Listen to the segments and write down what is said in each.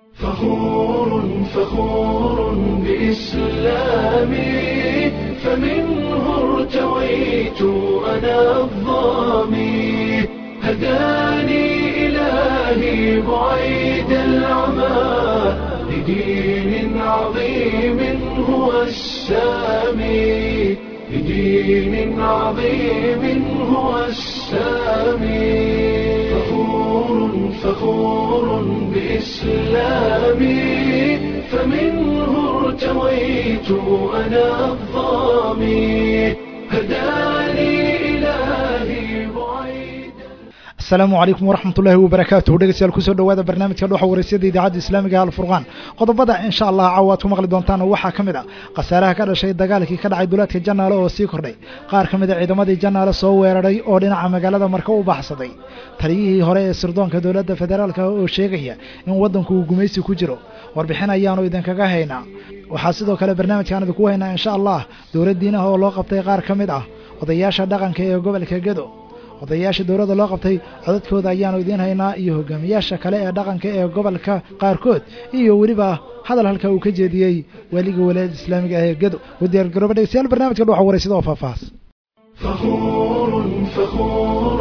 فخور فخور بإسلامي فمنه ارتويت أنا الظامي هداني إلهي بعيد العمى لدين عظيم هو السامي لدين عظيم هو السامي فخور فخور بإسلامي فمنه ارتويت أنا الظامي هداني إلهي بعيد asalaamu calaykum waraxmat ullaahi wabarakaatuhu dhegeystayaal kusoo dhowaada barnaamijka dhoxa waraysyada idaacadda islaamiga alfurqaan qodobada insha allah caawa aad ku maqli doontaan waxaa ka mid ah khasaaraha ka dhashay dagaalkii ka dhacay duleedka janaale oo sii kordhay qaar ka mid a ciidamadii janaale soo weeraray oo dhinaca magaalada marka u baxsaday taliyihii hore ee sirdoonka dowladda federaalka oo sheegaya in waddanku uu gumaysi ku jiro warbixin ayaanu idinkaga haynaa waxaa sidoo kale barnaamijkaan idinku haynaa insha allah dowladdiinaha oo loo qabtay qaar ka mid ah odayaasha dhaqanka ee gobolka gedo odayaasha dowladda loo qabtay codadkooda ayaanu idiin haynaa iyo hogaamiyaasha kale ee dhaqanka ee gobolka qaarkood iyo weliba hadal halka uu ka jeediyey weliga walaayada islaamiga ah ee gedo wadiyaar garooba dhegeystayaal barnaamijka dhuxa waraysada oo faahfaahs فخور فخور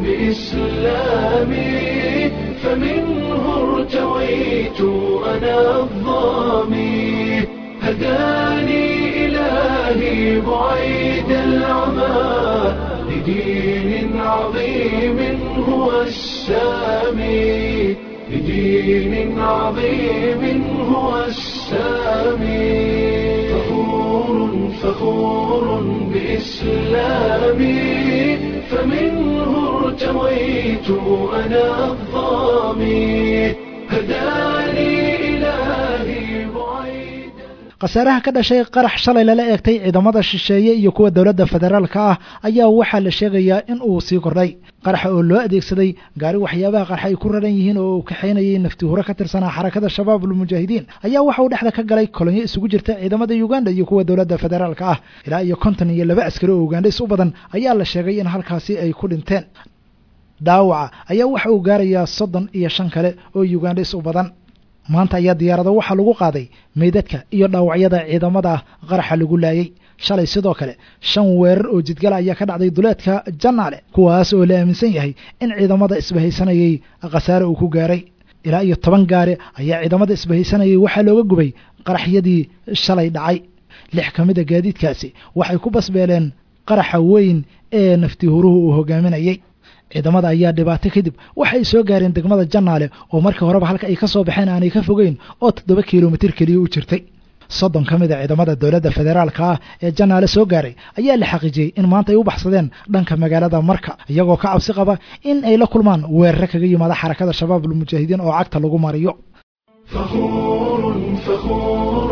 بإسلامي فمنه ارتويت أنا الظامي هداني إلهي بعيد العمى لدين عظيم هو السامي لدين عظيم هو السامي فخور فخور بإسلامي فمنه ارتويت أنا الظامي هداني إلهي بعيد khasaaraha ka dhashay qarax shalay lala eegtay ciidamada shisheeye iyo kuwa dowladda federaalka ah ayaa waxaa la sheegayaa in uu sii kordhay qaraxa oo loo adeegsaday gaari waxyaabaha qarxa ay ku raran yihiin oo uu kaxaynayay nafti huro ka tirsanaa xarakada shabaab ulmujaahidiin ayaa waxa uu dhexda ka galay kolonyo isugu jirta ciidamada uganda iyo kuwa dowladda federaalka ah ilaa iyo konton iyo laba askari oo ugandhays u badan ayaa la sheegay in halkaasi ay ku dhinteen dhaawaca ayaa waxa uu gaarayaa soddon iyo shan kale oo ugandhays u badan maanta ayaa diyaarado waxaa lagu qaaday meydadka iyo dhaawacyada ciidamada qaraxa lagu laayay shalay sidoo kale shan weerar oo jidgala ayaa ka dhacday duleedka janaale kuwaas oo la aaminsan yahay in ciidamada isbahaysanayay khasaare uu ku gaaray ilaa iyo toban gaari ayaa ciidamada isbahaysanayay waxaa looga gubay qaraxyadii shalay dhacay lix ka mid a gaadiidkaasi waxay ku basbeeleen qaraxa weyn ee nafti huruhu uu hogaaminayay ciidamada ayaa dhibaato kadib waxay soo gaareen degmada janaale oo markii horeba halka ay ka soo baxeen aanay ka fogeyn oo toddoba kilomitir keliya u jirtay soddon ka mid a ciidamada dowladda federaalka ah ee janaale soo gaaray ayaa la xaqiijiyey in maanta ay u baxsadeen dhanka magaalada marka iyagoo ka cabsi qaba in ay la kulmaan weerare kaga yimaada xarakada shabaab ulmujaahidiin oo cagta lagu mariyo فخور فخور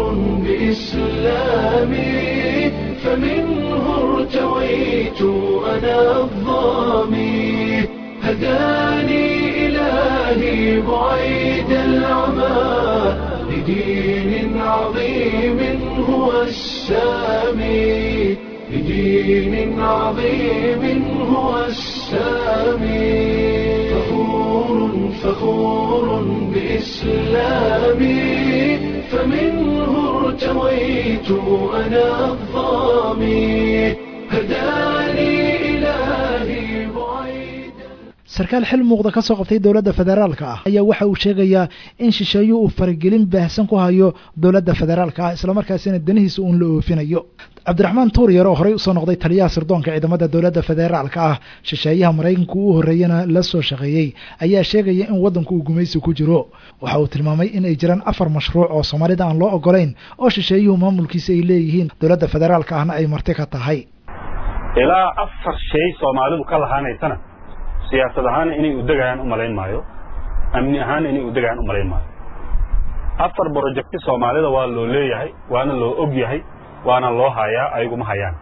بإسلامي فمنه ارتويت أنا الظامي هداني إلهي بعيد العمى لدين عظيم هو السامي لدين عظيم هو السامي فخور فخور بإسلامي فمنه ارتويت أنا الظامي هداني إلهي بعيد sarkaal xil muuqda ka soo qabtay dowladda federaalka ah ayaa waxa uu sheegayaa in shisheeyu uu faragelin baahsan ku hayo dowladda federaalka ah islamarkaasina danihiisa uun la oofinayo cabdiraxmaan tuuryar oo horey usoo noqday taliyaha sirdoonka ciidamada dowladda federaalka ah shisheeyaha maraykanka uu horreeyana la soo shaqeeyey ayaa sheegaya in waddanku uu gumaysi ku jiro waxa uu tilmaamay in ay jiraan afar mashruuc oo soomaalida aan loo ogolayn oo shisheeyuhu maamulkiisa ay leeyihiin dowladda federaalka ahna ay marti ka tahay ilaa afar shay soomaalidu ka lahaanaysana siyaasad ahaana inay udegayaan u malayn maayo amni ahaana inay udegayaan u malayn maayo afar brojecti soomaalida waa loo leeyahay waana loo og yahay waana loo hayaa ayaguma hayaan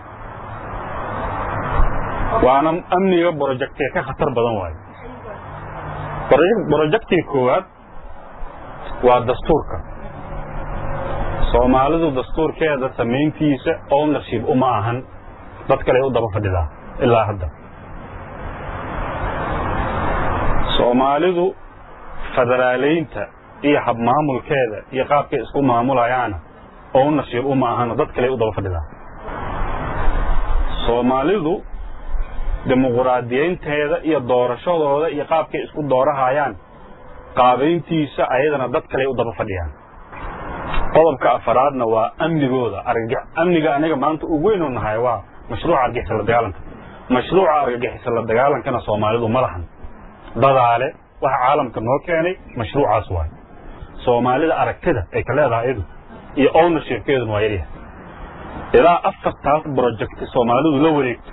waana amniga brojectiga ka khatar badan waayo brojectiga koowaad waa dastuurka soomaalidu dastuurkeeda samayntiisa ownership uma ahan dad kale u daba fadhidaa ilaa hadda soomaalidu federaaleynta iyo habmaamulkeeda iyo qaabkay isku maamulayaana oo u nasiib uma ahano dad kale u daba fadhidaa soomaalidu dimuquraadiyeynteeda iyo doorashadooda iyo qaabkay isku doorahayaan qaabayntiisa ayadana dad kale u daba fadhiyaan qodobka afaraadna waa amnigooda amniga aniga maanta ugu weynu nahay waa mashruuca argixisa la dagaalanka mashruuca argagixisa la dagaalankana soomaalidu ma lahan dadaale waxa caalamka noo keenay mashruucaas waay soomaalida aragtida ay ka leedahay iyadu iyo ownershipkeeduna waa yaryahay ilaa afartaas project soomaalidu la wareegto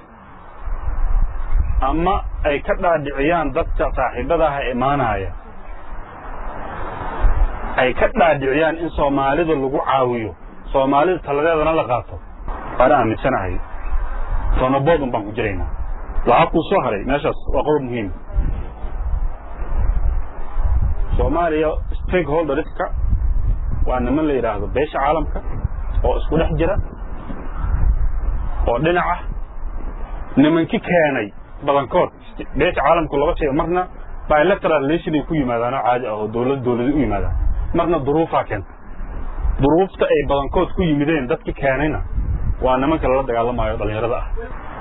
ama ay ka dhaadhiciyaan dadka saaxiibadaha imaanaya ay ka dhaadhiciyaan in soomaalida lagu caawiyo soomaalida taladeedana la qaato waana aaminsanahay tonoboodun baan ku jiraynaa waxaa kuu soo haray meeshaas waa qodob muhiim soomaaliya stakeholderska waa niman la yidhaahdo beesha caalamka oo isku dhex jira oo dhinaca nimanki keenay badankood beesha caalamku laba shay marna bilateral relation ay ku yimaadaanoo caadi ah oo dowlad dowladi u yimaadaan marna duruufaa keenta duruufta ay badankood ku yimideen dadki keenayna waa nimanka lala dagaalamayo dhallinyarada ah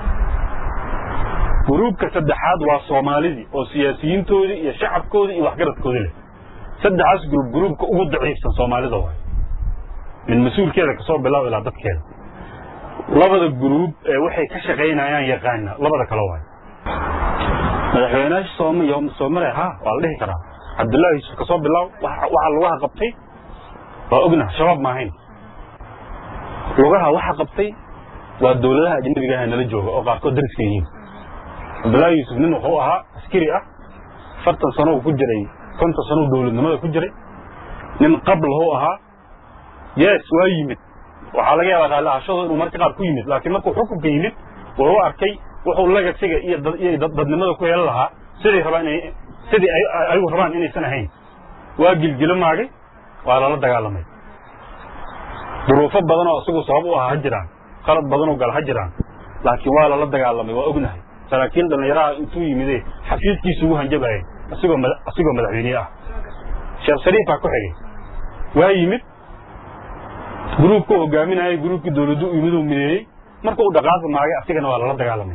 guruubka saddexaad waa soomaalidii oo siyaasiyiintoodii iyo shacabkoodii iyo waxgaradkoodii leh saddexaas gruub gruubka ugu daciifsan soomaalida waay min mas-uulkeeda kasoo bilaab ilaa dadkeeda labada gruub ee waxay ka shaqaynayaan yaqaana labada kale waay madaxweynaha soomaaliya ha waa la dhihi karaa cabdullaahi yuusuf kasoo bilaab waxa lugaha qabtay waa ogna shabaab maahayn lugaha waxa qabtay waa dowladaha ajnabiga ah nala jooga oo qaarkood dariska yihiin cabdullaahi yuusuf nin wuxuu ahaa askari ah fartan sano ku jiray konton sano dowladnimada ku jiray nin qablahuu ahaa yes waa yimid waxaa laga yaabaa raalli ahashadu inuu marka qaar ku yimid laakiin markuu xukunka yimid wuxuu arkay wuxuu lagasiga iyo iyo dadnimada ku yeelan lahaa siday rabaan inay sidii ayagu rabaan inaysan ahayn waa gilgilo maagay waa lala dagaalamay duruufo badan oo isagu sabab u ah ha jiraan qalad badanoo gal ha jiraan laakiin waa lala dagaalamay waa ognahay saraakiil dhallinyaraha intuu yimide xafiiskiisu ugu hanjabayay asigoo asigoo madaxweyne ah sheekh shariifaa ku xigay waa yimid gruubka hogaaminayay gruubkii dowladdu u yimid uu mideeyey marka uu dhaqaaqi maagay asigana waa lala dagaalamay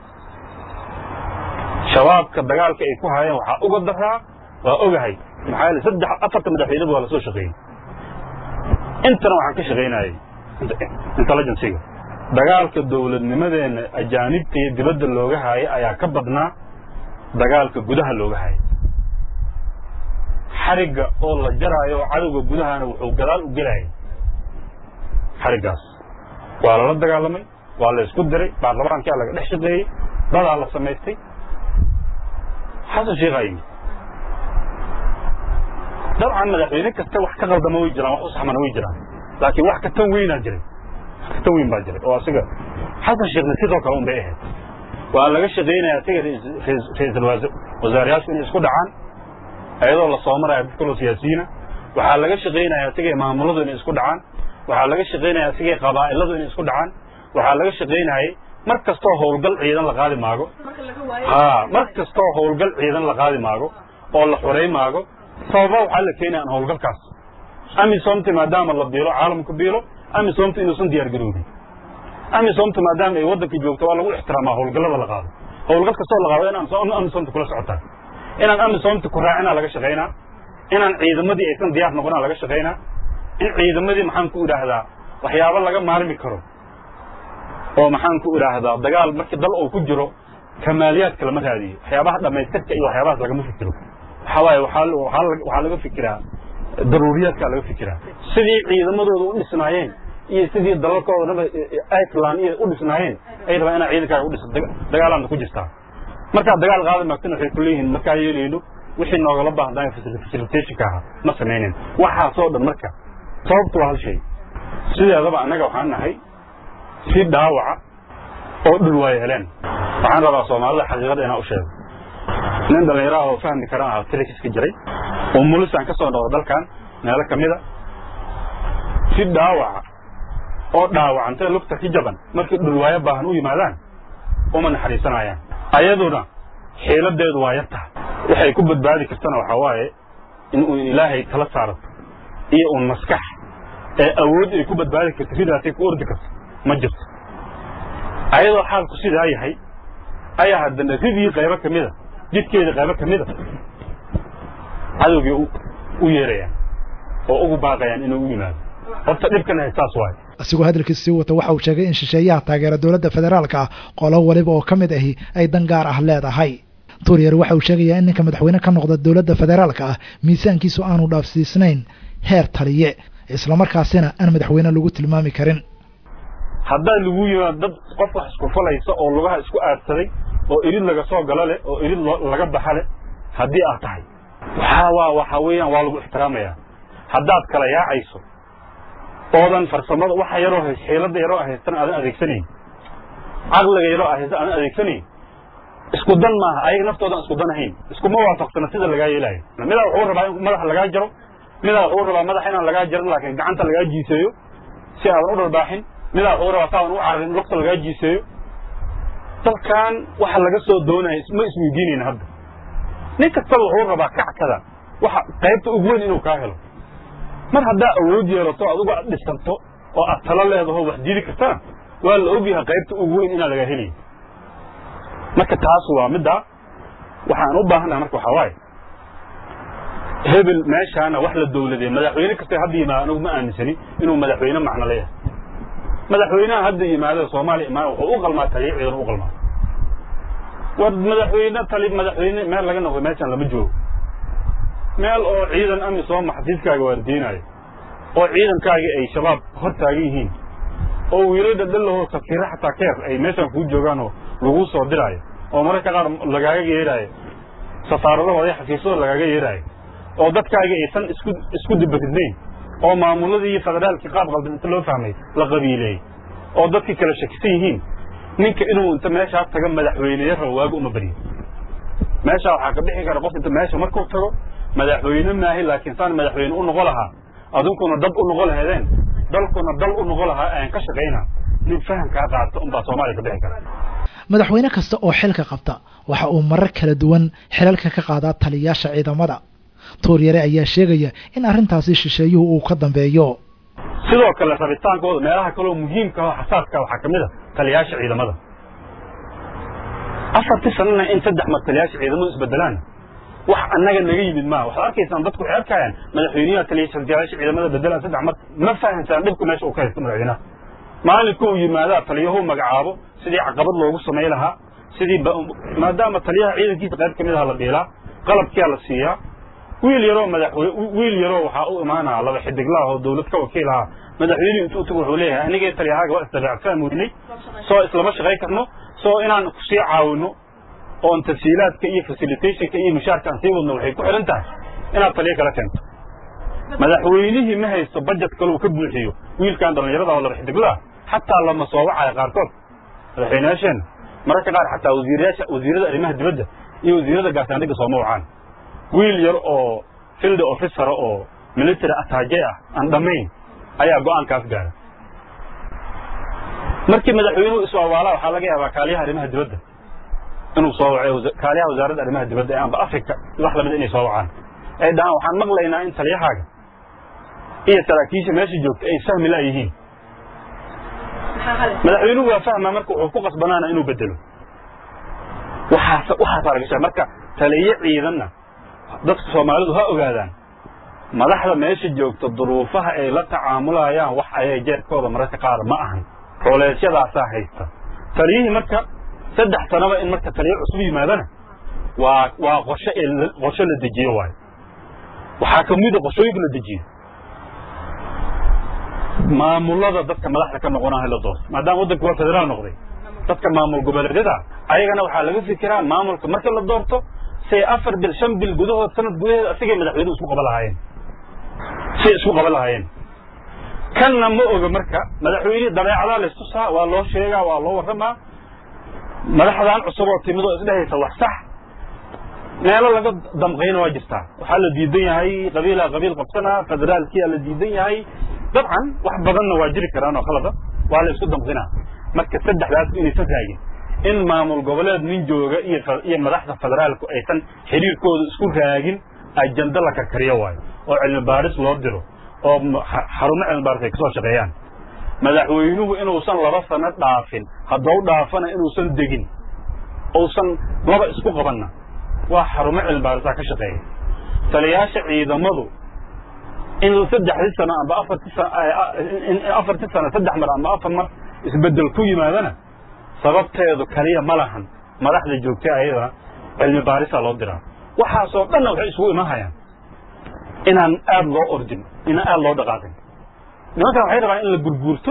shabaabka dagaalka ay ku haayeen waxaa uga daraa waa ogahay maxaa yeele saddex afarta madaxweyneba waa lasoo shaqeeyey intana waxaan ka shaqaynayay intelligenciga dagaalka dowladnimadeena ajaanibta iyo dibadda looga haayay ayaa ka badnaa dagaalka gudaha looga haayay xarigga oo la jaraayo oo cadowga gudahana wuxuu gadaal u gelayay xariggaas waa lala dagaalamay waa la isku diray baarlamaankaa laga dhex shaqeeyey dadaa la samaystay xasan sheekhaa yimid dabcan madaxweyne kasta wax ka qaldama way jiraan wax u saxmana way jiraan laakiin wax ka tan weynaa jiray wax ka tan weyn baa jiray oo asiga xasan sheekhna sidoo kale un bay ahayd waa laga shaqaynaya asiga ra-iisul wasaarayaashu inay isku dhacaan ayadoo la soo maraya dad kaloo siyaasiyiina waxaa laga shaqaynaya asigay maamuladu inay isku dhacaan waxaa laga shaqaynaya asigay qabaa'iladu inay isku dhacaan waxaa laga shaqaynayay mar kastoo howlgal ciidan la qaadi maago ha mar kastoo howlgal ciidan la qaadi maago oo la xorey maago sababa waxaa la keenaya aan howlgalkaas amisomta maadaama la biilo caalamku biilo amisomta inuusan diyaar garoobin amisomta maadaama ay waddanka joogto waa lagu ixtiraamaa howlgallada la qaado howlgal kastoo la qaado inaan amisomta kula socotaa inaan amisomta ku raacinaa laga shaqaynaa inaan ciidamadii aysan diyaar noqonaa laga shaqaynaa in ciidamadii maxaan ku idhaahdaa waxyaabo laga maarmi karo oo maxaan ku idhaahdaa dagaal markii dal uu ku jiro kamaaliyaadka lama raadiyo waxyaabaha dhammaystirka iyo waxyaabahaas lagama fikiro waxaa waaye waxaa laga fikiraa daruuriyaadkaa laga fikiraa sidii ciidamadooda u dhisnaayeen iyo sidii dalalkoodaba iceland iyo u dhisnaayeen ay rabaan inaa ciidankaaga u dhisa dagaalaadna ku jirtaa markaad dagaal qaadi maagtana waxay ku leeyihiin markaa yeelayno wixii noogala baahdaay facilitationka ahaa ma samaynin waxaasoo dhan marka sababtu waa hal shay sideedaba annaga waxaan nahay si dhaawaca oo dhul waa yeeleen waxaan rabaa soomaalida xaqiiqada inaan u sheego nin dhallinyaraha oo fahmi karan ah tilikiska jiray oo mulisaan ka soo noqdo dalkan meelo ka mida si dhaawaca oo dhaawacantay lugta ka jaban markii dhulwaayo baahan u yimaadaan uma naxariisanayaan ayaduna xiiladeedu waa yar tahay waxay ku badbaadi kartana waxaa waaye in uu ilaahay tala saarato iyo uun maskax ee awood ay ku badbaadi karto ridaasay ku ordi karto ma jirto ayadoo xaalku sidaa yahay ayaa haddana ridii qaybo ka mida jidkeeda qaybo ka mida cadowgii u yeerayaan oo ugu baaqayaan inuu u yimaado horta dhibkan haystaas waayo asigoo hadalkiisa sii wata waxa uu sheegay in shisheeyaha taageera dowladda federaalka ah qolo waliba oo ka mid ahi ay dan gaar ah leedahay tuuriyar waxa uu sheegayaa in ninka madaxweyne ka noqda dowladda federaalka ah miisaankiisu aanu dhaafsiisnayn heer taliye islamarkaasina aan madaxweyne lagu tilmaami karin haddaa lagu yimaado dad qof wax isku falaysa oo lugaha isku aadsaday oo irid laga soo galo leh oo irid laga baxa leh haddii aad tahay waxaa waa waxa weeyaan waa lagu ixtiraamayaa haddaad kala yaacayso oodan farsamada waxa yaroo hays xiilada yaroo haystan aadan adeegsanayn caqliga yaroo haysta aadan adeegsanayn isku dan maaha ayaga naftoodan isku dan ahayn iskuma waafaqsana sida lagaa yeelaayo midaa wuxuu rabaa in madaxa lagaa jaro midaa wuxuu rabaa madaxa inaan lagaa jarin laakiin gacanta lagaa jiiseeyo si aadan u dharbaaxin midaa wuxuu rabaa saadan u cararin lugta lagaa jiiseeyo dalkan waxa laga soo doonaya ma isweydiinayna hadda nin kastaba wuxuu rabaa kackada waxa qaybta ugu weyn inuu kaa helo mar haddaa awood yeelato adugu aad dhisanto oo aad talo leedaho wax diidi kartana waa la ogyahay qaybta ugu weyn inaa laga helayo marka taas waa middaa waxaan u baahannaha marka waxaa waaye hebel meeshaana wax la dowladee madaxweyne kasta hadda yimaado anigu ma aaminsani inuu madaxweyne macno leeyahay madaxweynaha hadda yimaado soomaaliya imaan wuxuu u qalmaa taliya ciidan u qalmaa war madaxweyne tali madaxweyne meel laga noqdo meeshaan lama joogo meel oo ciidan amni soo maxadiidkaaga waardiinaayo oo ciidankaaga ay shabaab hor taagan yihiin oo wiilada dhallahoo safiira xataa keer ay meeshaan kuu joogaanoo lagu soo diraayo oo mararka qaar lagaaga yeeraayo safaaradahooda iyo xafiisyadooda lagaaga yeeraayo oo dadkaaga aysan isku isku dibaridnayn oo maamuladii iyo federaalkii qaab qaldan inta loo fahmay la qabiileeyey oo dadkii kala shakisan yihiin ninka inuu inta meeshaa taga madaxweyneya rabo waaga uma baryo meeshaa waxaa ka bixi kara qof inta meesha markuu tago madaxweyne maahi laakiin saan madaxweyne u noqon lahaa adunkuna dad u noqon laheedeen dalkuna dal u noqon lahaa aan ka shaqayna nin fahamkaa qaata unbaa soomaaliya ka bixi kara madaxweyne kasta oo xilka qabta waxa uu marar kala duwan xilalka ka qaadaa taliyaasha ciidamada tuuryare ayaa sheegaya in arrintaasi shisheeyuhu uu ka dambeeyo sidoo kale rabitaankooda meelaha kaleoo muhiimka oo xasaadka waxaa ka mid a taliyaasha ciidamada afartii sanana in saddex mar taliyaasha ciidamadu isbedelaan wax annaga naga yimid maaha waxaad arkaysaan dadku waxay arkayaan madaxweynaha taliyaasha ciidamada bedelaan saddex mar ma fahamsaan dhibku meesha uu ka haysto madaxweynaha maalinka uu yimaadaa taliyahuu magacaabo sidii caqabad loogu samay lahaa sidii maadaama taliyaha ciidankiisa qayb ka mid aha la dhiilaa qalabkiyaa la siiyaa wiil yaroo madaxwey wiil yaroo waxaa u imaanaa laba xidiglaah oo dawlad ka wakiil ahaa madaxweynuhu intuu tago wuxuu leeyahay anigee taliyahaaga waa isdabeecsan weynay soo islama shaqay karno soo inaan kusii caawino oon tafsiilaadka iyo facilitationka iyo mushaarka aan sii wadno waxay ku xidhan tahay inaad taliyo kala keento madaxweynihii ma haysto bajet kaleu ka buuxiyo wiilkan dhallinyarada oo laba xidiglaah xataa lama soo wacayo qaarkood madaxweynayaasheenna mararka qaar xataa wasiirayaasha wasiirada arrimaha dibadda iyo wasiirada gaashaandhigga sooma wacaan wiil yar oo field officer oo military attaaje ah aan dhammayn ayaa go'aankaas gaara markii madaxweynuhu isu awaalaa waxaa laga yaabaa kaaliyaha arrimaha dibadda inuu soo waco kaaliyaha wasaaradda arrimaha dibadda ee amba africa wax lamid inay soo wacaan ay dhahaan waxaan maqlaynaa in taliyahaaga iyo saraakiisha meesha joogta ay fahmi la yihiin madaxweynuhu waa fahmaa marka wuxuu ku qasbanaana inuu bedelo waxaas waxaasaa laga sheega marka taliye ciidanna dadka soomaalidu ha ogaadaan madaxda meesha joogta duruufaha ay la tacaamulayaan wax ayay jeerkooda mararka qaar ma ahan culeesyadaasaa haysta taliyihii marka saddex sanaba in marka taliye cusub yimaadana waa waa qorshe ee qorshe la dejiyo waayo waxaa ka mid a qorshooyinka la dejiyo maamulada dadka madaxda ka noqonaha la doorto maadaama waddanka waa federaal noqday dadka maamul goboleedyada ayagana waxaa laga fikiraa maamulka marka la doorto say afar bil shan bil gudahood sanad gudaheed asigay madaxweynuhu isku qaban lahaayeen say isku qaban lahaayeen kanna ma oga marka madaxweynihii dabeecadaa la istusaa waa loo sheegaa waa loo warramaa madaxdan cusub oo timid oo isdhehaysa wax sax meelo laga damqayna waa jirtaa waxaa la diidan yahay qabiilaa qabiil qabsanaa federaalkiyaa la diidan yahay dabcan wax badanna waa jiri karaan oo khalada waa la isku damqinaa marka saddexdaas inaysan raagin in maamul goboleed nin jooga iyo iyo madaxda federaalku aysan xiriirkooda isku raagin ajanda la karkariyo waayo oo cilmi baaris loo diro oo xarumo cilmi baaris ay kasoo shaqeeyaan madaxweynuhu inuusan laba sano dhaafin haddau dhaafana inuusan degin uusan laba isku qabanna waa xarumo cilmi baarisaa ka shaqeeya taliyaasha ciidamadu in saddexdii sano amba afartii afartii sano saddex mar amba afar mar isbeddel ku yimaadana sababteedu kaliya ma lahan madaxda joogta ayada cilmi baarisaa loo diraa waxaasoo dhanna waxay isugu iman hayaan inaan aada loo ordin inaan aada loo dhaqaaqin nimankan waxay rabaan in la gurguurto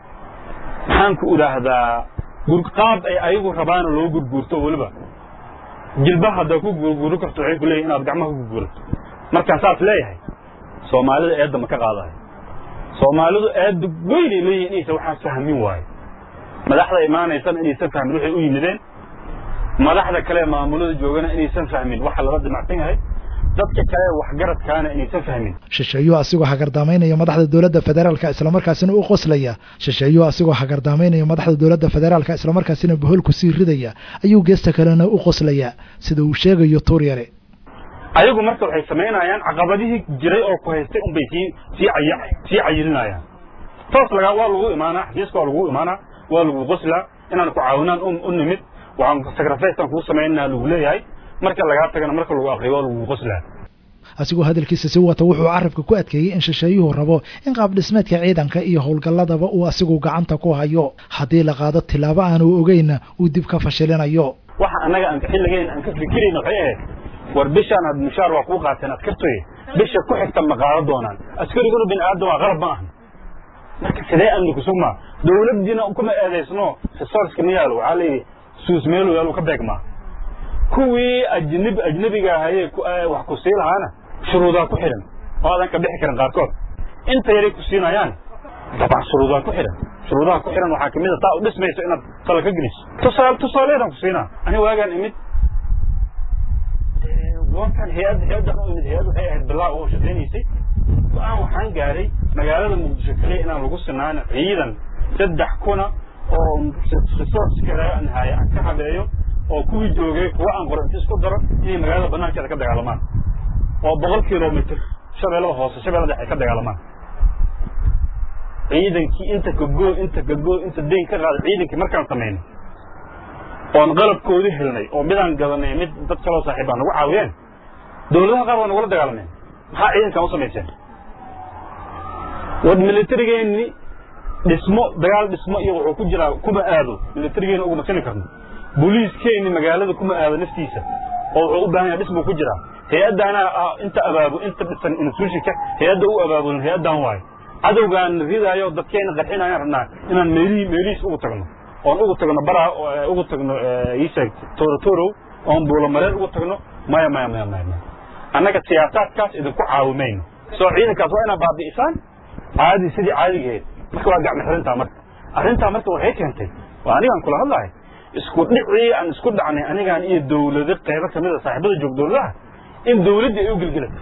maxaanku idhaahdaa qaab ay ayagu rabaana loo gurguurto weliba jilba haddaa ku gurguuri karto waxay ku leeyihin inaad gacmaha ku gurguurato markaan saas leeyahay soomaalida eedda ma ka qaadayo soomaalidu eedda weynay leeyihin inaysan waxaan fahmin waayo madaxda imaanaysana inaysan fahmin waxay u yimideen madaxda kale maamulada joogana inaysan fahmin waxa lala dimacsan yahay dadka kale waxgaradkaana inaysan fahmin shisheeyuu asigoo hagardaamaynaya madaxda dowladda federaalka islamarkaasina u qoslaya shisheeyuu asigoo hagardaamaynaya madaxda dowladda federaalka islamarkaasina bohol ku sii ridaya ayuu geesta kalena u qoslaya sida uu sheegayo tuuryare ayagu marka waxay samaynayaan caqabadihii jiray oo ku haystay unbay sii sii caya sii cayilinayaan toos laga waa lagu imaanaa xafiiska waa lagu imaanaa waa lagu qoslaa inaan ku caawinaan u nimid waxaan sacrificean kuu samaynaa lagu leeyahay marka lagaa tagana marka lagu aqriyo waa lagu qoslaa asigoo hadalkiisa si wata wuxuu carabka ku adkeeyey in shisheeyuhu rabo in qaab dhismeedka ciidanka iyo howlgalladaba uu asigu gacanta ku hayo haddii la qaado tilaabo aanu ogeynna uu dib ka fashilinayo waxa annaga aan xilligeyn aan ka fikirayna waxay ahayd war bishaan aad mushaar waa kuu qaateen askartoy bisha ku xigta ma qaado doonaan askariguna bini aadam waa qalab ma ahan marka sidee amni kusugmaa dowladdiina kuma eedaysno resourceka ma yaalo waxaa layidhi suus meelu yaalo ka beegmaa kuwii ajnab ajnabiga ahayee wax ku sii lahaana shuruudaa ku xidhan oo aadan ka bixi karin qaarkood inta yaray ku siinayaan dabcan shuruudaa ku xidhan shuruudaha ku xidhan waxaa kamid a taa u dhismayso inaad tala ka geliso tusaale tusaaleedaan ku siinaa ani waagaan imid goortan hay-ad hay-addan u imid hay-ad waxay ahayd bilaa oo shaqaynaysay go-aan waxaan gaaray magaalada muqdisho kaliya inaan lagu sinaan ciidan saddex kuna oo resource kale aan haya aan ka habeeyo oo kuwii joogay kuwa aan qoranti isku daro inay magaalada banaankeeda ka dagaalamaan oo boqol kilomitr shabeellada hoose shabeellada dhexe ka dagaalamaan ciidankii inta kagoo inta kagoo inta dayn ka qaada ciidankii markaan samayno oon qalabkoodii helnay oo midaan gadanay mid dad kaloo saaxiib baa nagu caawiyeen dowladaha qaar waa nagula dagaalameen maxaa ciidankan u samayseen war militarigeenni dhismo dagaal dhismo iyo wuxuu ku jiraa kuma aado militarigeenni uguma sini karno booliiskeenni magaalada kuma aado naftiisa oo wuxuu u baahan yahay dhismuu ku jiraa hay-addaana inta abaabu inta dhisan institutionka hay-adda u abaabulin hay-addan waayo cadowgaan ridaayo dadkeena qarxinayaan rabnaa inaan meelihii meelihiis ugu tagno oon ugu tagno baraa ugu tagno iisheeg torotorow oon buulamareer ugu tagno maya maya maya maya maya annaga siyaasaadkaas idinku caawimayno soo ciidankaas waa inaad baabi'isaan caadi sidii caadigeed marka waa gacmo xirintaa marka arrintaa marka waxay keentay waa anigaan kula hadlahay isku dhicii aan isku dhacnay anigaan iyo dowlado qaybo kamid a saaxiibada joog dowladaha in dowladdii ay u gelgelato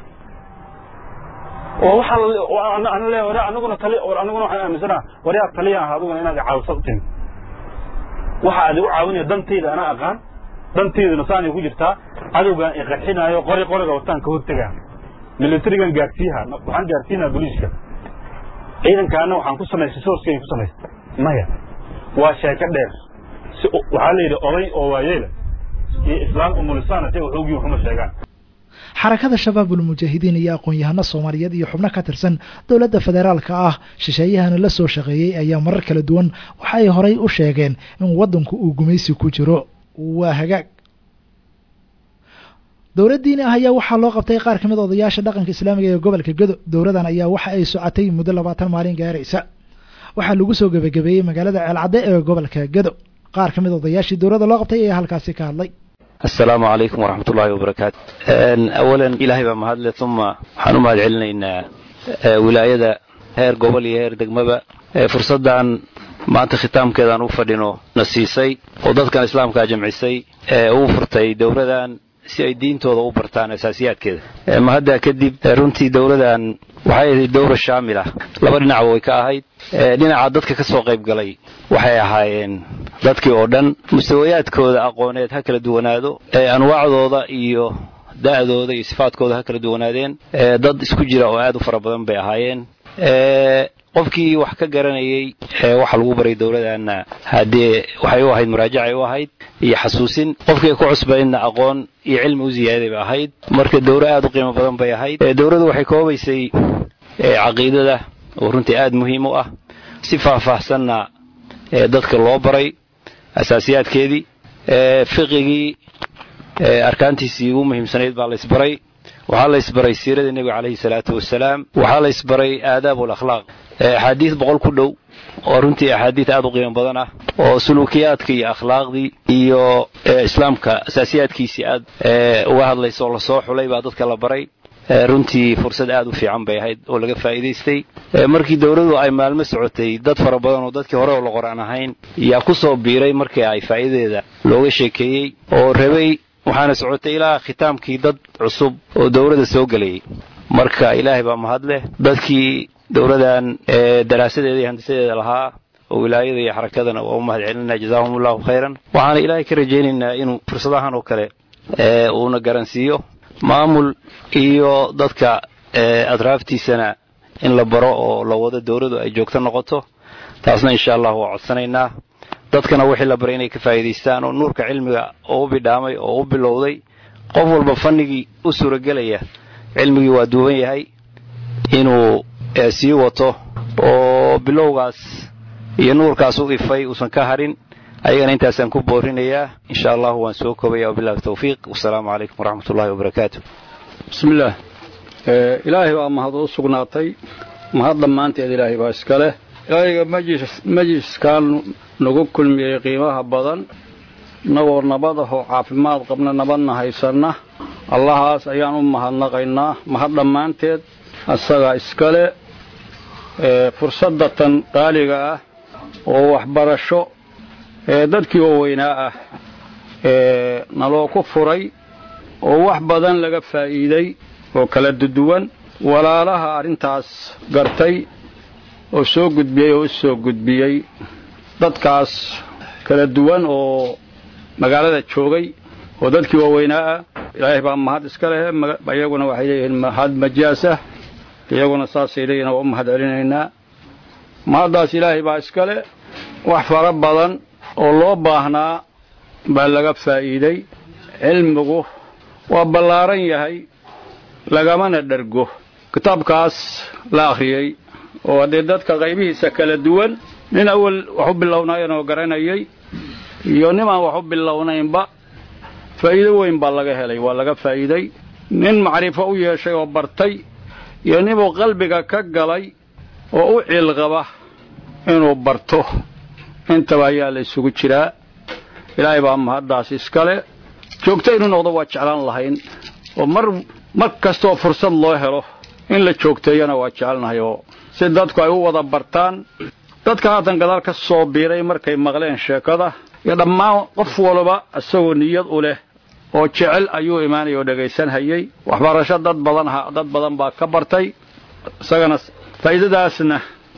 oo waxaa ana le war anaguna tali war anaguna waxaan aaminsanaha war yaa taliya ah adiguna inaad caawisa u timi waxa aad igu caawinaya dantayda anaa aqaan dantaydana saanay ku jirtaa cadowgaan i qarxinaayo qori qoriga wataan ka hortegaa militarigan gaarsiiha waxaan gaarsiinaa booliiska ciidankaana waxaan ku samaystay sourcekay ku samaystay maya waa sheeko dheer si waxaa la yidhi oday oo waayeela iyo islaam umulisaan say waxoogii waxuma sheegaan xarakada shabaabul mujaahidiin iyo aqoon-yahano soomaaliyeed iyo xubno ka tirsan dowladda federaalka ah shisheeyahana la soo shaqeeyey ayaa marar kala duwan waxa ay horay u sheegeen in waddanku uu gumaysi ku jiro waa hagaag dowladdiini ah ayaa waxaa loo qabtay qaar ka mid odayaasha dhaqanka islaamiga ee gobolka gedo dowladan ayaa waxa ay socotay muddo labaatan maalin gaaraysa waxaa lagu soo gebagabeeyey magaalada ceelcadde ee gobolka gedo qaar ka mid odayaashii dowladda loo qabtay ayaa halkaasi ka hadlay asalaamu calaykum waraxmat ullaahi wabarakaatu awalan ilaahay baa mahadle uma waxaan u mahad celinaynaa wilaayada heer gobol iyo heer degmaba fursaddan maanta khitaamkeedaan u fadhino na siisay oo dadkan islaamkaa jamcisay ee uu furtay dowladan si ay diintooda u bartaan asaasiyaadkeeda mahaddaa kadib runtii dowladan waxay ahayd dowra shaamila laba dhinacba way ka ahayd dhinaca dadka ka soo qayb galay waxay ahaayeen dadkii oo dhan mustawayaadkooda aqooneed ha kala duwanaado anwaacdooda iyo da'dooda iyo sifaadkooda ha kala duwanaadeen dad isku jira oo aad u fara badan bay ahaayeen qofkii wax ka garanayey waxa lagu baray dowladanna haddee waxay u ahayd muraajacay u ahayd iyo xasuusin qofkii ku cusbaydna aqoon iyo cilmi u ziyaaday bay ahayd marka dowro aad u qiimo badan bay ahayd dowladdu waxay koobaysay caqiidada oo runtii aad muhiim u ah si faahfaahsanna dadka loo baray asaasiyaadkeedii fiqigii arkaantiisii ugu muhiimsanayd baa la isbaray waxaa la isbaray siirada nebiga calayhi salaatu wasalaam waxaa la isbaray aadaab alakhlaaq axaadiis boqol ku dhow oo runtii axaadiis aad u qiimo badan ah oo suluukiyaadka iyo akhlaaqdii iyo islaamka asaasiyaadkiisii aad uga hadlaysa oo lasoo xulay baa dadka la baray runtii fursad aad u fiican bay ahayd oo laga faa'iidaystay markii dowladdu ay maalmo socotay dad fara badan oo dadkii hore oo la qoraan ahayn yaa ku soo biiray markii ay faa'iidadeeda looga sheekeeyey oo rabay waxaana socotay ilaa khitaamkii dad cusub oo dowladda soo gelayay marka ilaahay baa mahad leh dadkii dowladan daraasadeeda iyo handisadeeda lahaa oo wilaayada iyo xarakadana waa u mahad celinaa jazaahum allahu khayran waxaana ilaahay ka rajaynaynaa inuu fursadahan oo kale uuna garansiiyo maamul iyo dadka atraaftiisana in la baro oo la wado dowladdu ay joogto noqoto taasna insha allah waa codsanaynaa dadkana wixii la baray inay ka faa'iidaystaan oo nuurka cilmiga oo u bidhaamay oo u bilowday qof walba fannigii u suuragelaya cilmigii waa duuban yahay inuu sii wato oo bilowgaas iyo nuurkaas u ifay uusan ka harin ayagana intaasaan ku boorinayaa insha allahu waan soo koobaya wabillahi tawfiiq wasalaamu calaykum waraxmat ullahi wabarakaatu bismillaah ilaahay baa mahad u sugnaatay mahad dhammaanteed ilaahay baa iska leh ilaahayga majliskan nagu kulmiyey qiimaha badan innagoo nabad ahoo caafimaad qabna nabadna haysanna allahaas ayaan u mahadnaqaynaa mahad dhammaanteed asagaa iskale fursadda tan qaaliga ah oo waxbarasho ee dadkii oo weynaa ah ee naloo ku furay oo wax badan laga faa'iiday oo kala duduwan walaalaha arrintaas gartay oo soo gudbiyey oo u soo gudbiyey dadkaas kala duwan oo magaalada joogay oo dadkii waaweynaa ah ilaahay baa mahad iska leh iyaguna waxay leeyihiin mahad majaasah iyaguna saasay leeyihin waa u mahad celinaynaa mahaddaas ilaahay baa iska leh wax fara badan oo loo baahnaa baa laga faa'iiday cilmigu waa ballaaran yahay lagamana dhergo kitaabkaas la akhriyey oo haddee dadka qaybihiisa kala duwan nin awal wax u bilownayanoo garanayay iyo nimaan wax u bilownaynba faa'iido weyn baa laga helay waa laga faa'iiday nin macrifo u yeeshay oo bartay iyo ninuu qalbiga ka galay oo u ciilqaba inuu barto intaba ayaa la isugu jiraa ilaahay baa mahaddaas iskale joogto inuu noqdo waa jeclaan lahayn oo mar mar kastooo fursad loo helo in la joogteeyana waa jecelnahay oo si dadku ay u wada bartaan dadka haatan gadaal ka soo biiray markay maqleen sheekada iyo dhammaan qof walba isagoo niyad u leh oo jecel ayuu imaanaya oo dhegaysanhayay waxbarasho dad badan dad badan baa ka bartay isagana faa'iidadaasna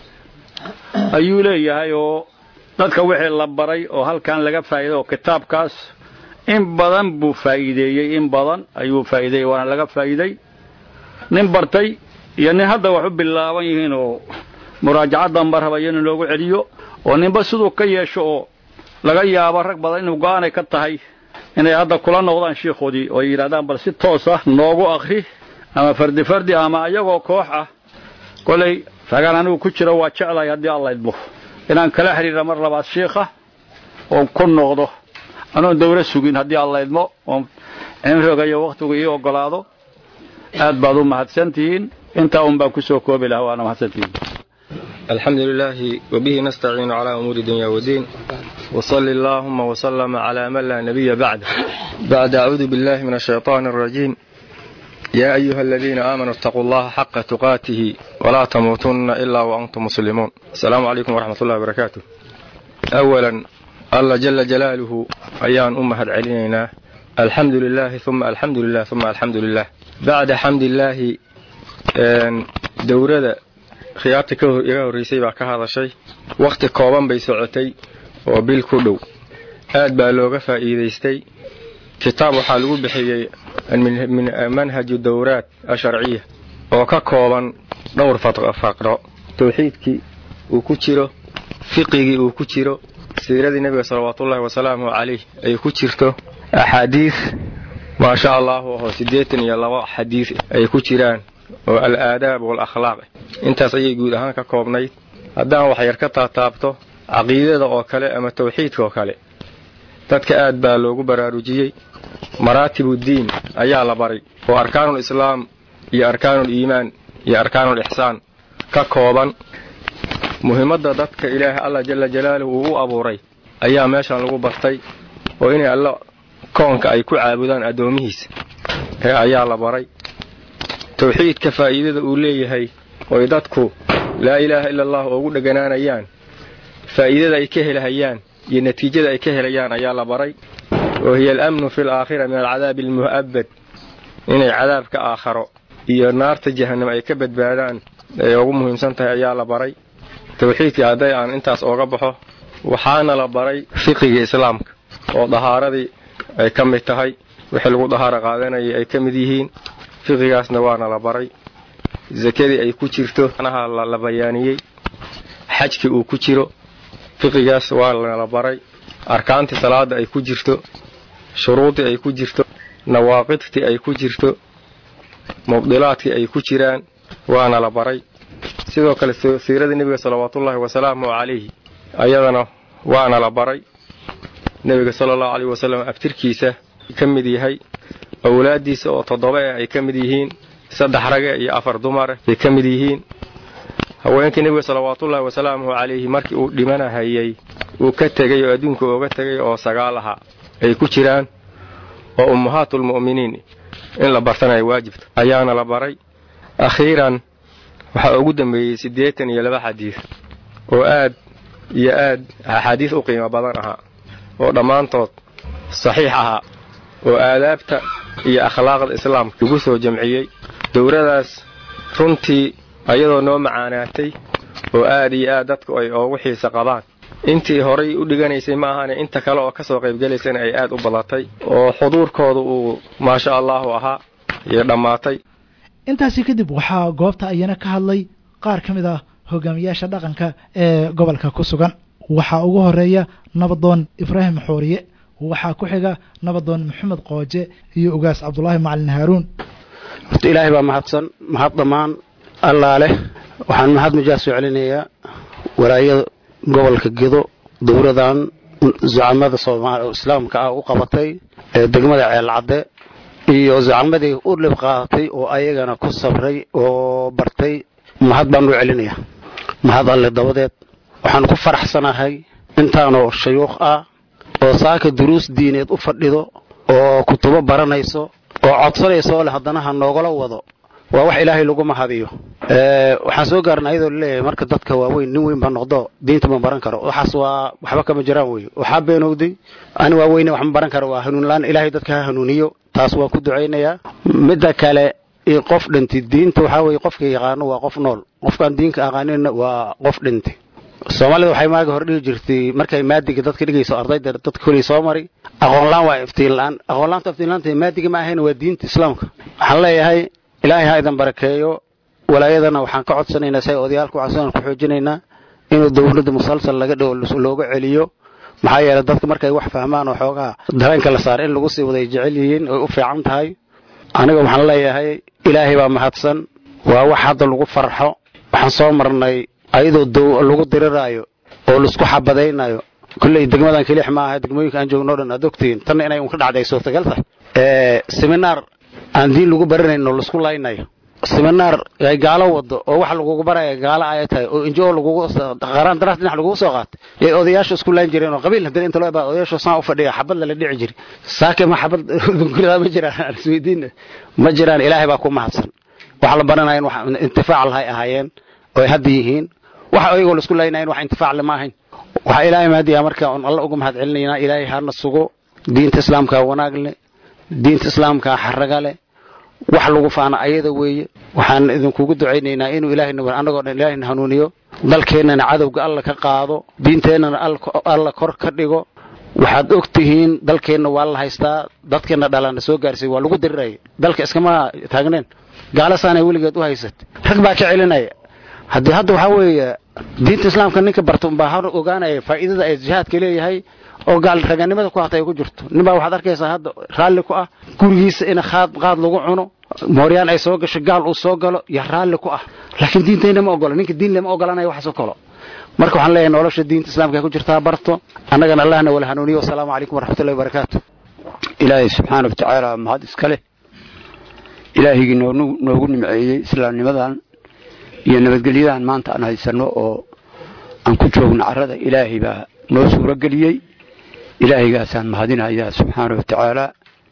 ayuu leeyahay oo dadka wixii la baray oo halkan laga faa'iiday oo kitaabkaas in badan buu faa'iideeyey in badan ayuu faa'iideeyey waana laga faa'iiday nin bartay iyo nin hadda wax u bilaaban yihiin oo muraajacaddan ba rabaya in loogu celiyo oo ninba siduu ka yeesho oo laga yaabo rag badan inuu go'aanay ka tahay inay hadda kula noqdaan shiikhoodii oo ay yidhahdaan bal si toos ah noogu akhri ama fardi fardi ama ayagoo koox ah kolay ragaan anigu ku jiro waa jeclahay haddii alla idmo inaan kala xidhiira mar labaad shiikha oo ku noqdo anoon dawla sugin haddii alla idmo oon cimriga iyo wakhtigu ii ogolaado aad baad u mahadsantihiin intaa un baan ku soo koobi lahaa waana mahadsantihiin الحمد لله وبه نستعين على أمور الدنيا والدين وصل اللهم وسلم على من لا نبي بعده بعد أعوذ بالله من الشيطان الرجيم يا أيها الذين آمنوا اتقوا الله حق تقاته ولا تموتن إلا وأنتم مسلمون السلام عليكم ورحمة الله وبركاته أولا الله جل جلاله أيان أمهد علينا الحمد لله ثم الحمد لله ثم الحمد لله بعد حمد الله دورة khiyaarta iga horreysay baa ka hadashay wakhti kooban bay socotay oo bil ku dhow aad baa looga faa'iidaystay kitaab waxaa lagu bixiyey min manhaju dowraat asharciya oo ka kooban dhowr faqro tawxiidkii uu ku jiro fiqigii uu ku jiro siiradii nebiga salawaatuullahi wasalaamuhu calayh ay ku jirto axaadiis maasha allahu oo siddeetan iyo laba xadiis ay ku jiraan oo al-aadaab wal-akhlaaq intaas ayay guud ahaan ka koobnayd haddaan wax yar ka taataabto caqiidada oo kale ama tawxiidka oo kale dadka aad baa loogu baraarujiyey maraatibuddiin ayaa la baray oo arkaanul islaam iyo arkaanul iimaan iyo arkaanul ixsaan ka kooban muhiimadda dadka ilaahay allah jalla jalaaluhu uu u abuuray ayaa meeshan lagu bartay oo inay alla koonka ay ku caabudaan addoomihiisa ee ayaa la baray tawxiidka faa'iidada uu leeyahay oy dadku laa ilaaha ila allah ugu dheganaanayaan faa'iidada ay ka helahayaan iyo natiijada ay ka helayaan ayaa la baray oo hiya alamnu fi alaakhira min alcadaabi almu'abbad inay cadaabka aakharo iyo naarta jahannam ay ka badbaadaan ay ugu muhiimsan tahay ayaa la baray tawxiidkii hadday aan intaas ooga baxo waxaana la baray fiqiga islaamka oo dahaaradii ay ka mid tahay wixii lagu dahaaro qaadanayay ay ka mid yihiin fiqigaasna waana la baray sakadii ay ku jirto anaha la bayaaniyey xajkii uu ku jiro fiqigaas waana la baray arkaantii salaada ay ku jirto shuruudii ay ku jirto nawaaqidtii ay ku jirto mubdilaadkii ay ku jiraan waana la baray sidoo kale siiradii nebiga salawaatuullaahi wasalaamuhu calayhi ayadana waana la baray nebiga sala allahu caleyhi wasalam abtirkiisa ka mid yahay awlaaddiisa oo toddoba eh ay ka mid yihiin saddex rage iyo afar dumare bay ka mid yihiin haweenkii nebiga salawaatuullaahi wasalaamuhu calayhi markii uu dhimanahayay uu ka tegay oo adduunka ooga tegay oo sagaal aha ay ku jiraan oo ummahaatulmu'miniin in la bartana ay waajibta ayaana la baray akhiiran waxaa ugu dambeeyey siddeetan iyo laba xadiis oo aad iyo aad axaadiis u qiimo badan ahaa oo dhammaantood saxiix ahaa oo aadaabta iyo akhlaaqda islaamka lagu soo jamciyey dowladaas runtii ayadoo noo macaanaatay oo aad iyo aad dadku ay oogu xiisa qabaan intii horay u dhiganaysay ma ahane inta kale oo kasoo qaybgelaysana ay aad u badatay oo xuduurkooda uu maasha allahu ahaa iyo dhammaatay intaasi kadib waxaa goobta ayana ka hadlay qaar ka mid ah hogaamiyaasha dhaqanka ee gobolka ku sugan waxaa ugu horeeya nabadoon ibraahim xooriye waxaa ku xiga nabadoon maxamed qooje iyo ugaas cabdulaahi macalin haaruun horta ilaahay baa mahadsan mahad dhammaan allaa leh waxaan mahad majaas soo celinayaa walaayada gobolka gedo dowladan zucamada soomaali islaamka ah u qabatay ee degmada ceelcadde iyo zucamadii u dhib qaadatay oo ayagana ku sabray oo bartay mahad baan u celinayaa mahad alle dabadeed waxaan ku faraxsanahay intaanoo shayuukh ah oo saaka duruus diineed u fadhido oo kutubo baranayso oo codsanayso oo leh haddana ha noogala wado waa wax ilaahay lagu mahadiyo waxaan soo gaarna ayadoo laleeyahay marka dadka waaweyn nin weyn baa noqdo diinta ma baran karo waxaas waa waxba kama jiraan wey waxaa beenowday ani waa weyne wax ma baran karo waa hanuunlaan ilaahay dadka ha hanuuniyo taas waa ku ducaynayaa midda kale in qof dhintay diinta waxaa weye qofka yaqaano waa qof nool qofkaan diinka aqaaninna waa qof dhintay soomaalida waxay maaga hor dhigi jirtay markay maadiga dadka dhigayso ardayda dadka koley soo mari aqoonlaan waa iftiinlaan aqoonlaanta iftiinlaanta maadiga ma ahayn waa diinta islaamka waxaan leeyahay ilaahay ha idan barakeeyo walaayadana waxaan ka codsanaynaa say odayaalka waxaan ku xoojinaynaa inuu dowladda musalsal laga dhigo looga celiyo maxaa yeelay dadka markay wax fahmaan oo xoogaa dareenka la saar in lagu sii waday jecel yihiin oy u fiican tahay aniga waxaan leeyahay ilaahay baa mahadsan waa wax hadda lagu farxo waxaan soo marnay ayadoo lagu diriraayo oo laisku xabadaynayo kulley degmadan kelix ma aha degmooyinka aan joogno dhan aad ogtihiin tanna inay un ka dhacday ay suurtagal tahay seminaar aan diin lagu baranayno laisku laynayo seminaar ay gaalo wado oo wax lagugu baraya gaalo ay tahay oo injo lagugu qaraan daraas dhinac lagugu soo qaatay yay odayaashu isku laan jireen oo qabiil haddana inta loo baa odayaashu saan u fadhiya xabad lala dhici jiri saake ma xabad guriga ma jiraan isweydiin ma jiraan ilaahay baa ku mahadsan waxa la baranayan wax intifaac lahay ahaayeen oo ay hadda yihiin waxa ayagoo laisku laynayen wax intifaac lama ahayn waxaa ilaahay mahadiyaa marka on alla uga mahad celinaynaa ilaahay hana sugo diinta islaamka wanaag leh diinta islaamka xaraga leh wax lagu faana ayada weeye waxaan idinkugu ducaynaynaa inuu ilaahayna annagoo dhan ilaahayna hanuuniyo dalkeennana cadowga alla ka qaado diinteennana alla kor ka dhigo waxaad og tihiin dalkeenna waa la haystaa dadkeenna dhalana soo gaarsiy waa lagu diriraya dalka iskama taagneen gaalasaanay weligeed u haysat rag baa ka celinaya haddii hadda waxaa weeye diinta islaamka ninka barta umbaa har ogaanaya faa'iidada ay jihaadka leeyahay oo gaal raganimada ku hatay ay ku jirto ninbaa waxaad arkaysaa hadda raalli ku ah gurigiisa in qaad qaad lagu cuno mooryaan ay soo gasho gaal uu soo galo iyo raalli ku ah laakiin diintayna ma ogola ninka diin lama ogolanaya waxaasoo kalo marka waxaan leeyahay nolosha diinta islaamka ay ku jirtaa barto annagana allahna wala hanuuniyo wasalaamu calaykum waraxmatullahi wabarakaatu ilaahay subxaana wa tacaala mahad iska leh ilaahigii noogu nimceeyey islaamnimadan iyo nabadgelyadan maanta aan haysanno oo aan ku joogno carrada ilaahay baa noo suuro geliyey ilaahaygaasaan mahadinayaa subxaana wa tacaala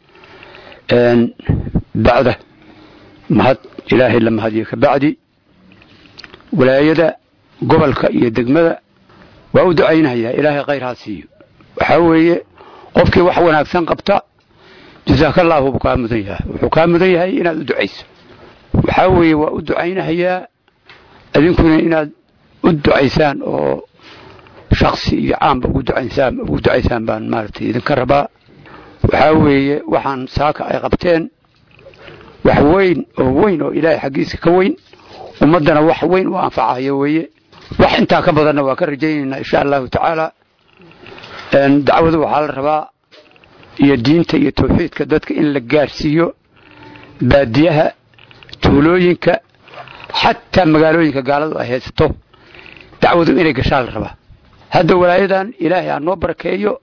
bacda mahad ilaahay la mahadiyo ka bacdi walaayada gobolka iyo degmada waa u ducaynayaa ilaahay khayr ha siiyo waxaa weeye qofkii wax wanaagsan qabta jasaakallaahu buu kaa mudan yahay wuxuu kaa mudan yahay inaad u ducayso waxaa weeye waa u ducaynahayaa idinkuna inaad u ducaysaan oo shaksi iyo caamba ugu ducaysaan ugu ducaysaan baan maaragtay idinka rabaa waxaa weeye waxaan saaka ay qabteen wax weyn oo weyn oo ilaahay xaggiisa ka weyn ummaddana wax weyn u anfacayo weeye wax intaa ka badanna waa ka rajaynaynaa insha allahu tacaala dacwadu waxaa la rabaa iyo diinta iyo tawxiidka dadka in la gaarsiiyo baadiyaha tuulooyinka xataa magaalooyinka gaaladu ay haysato dacwadu inay gashaa la rabaa hadda walaayadan ilaahay ha noo barakeeyo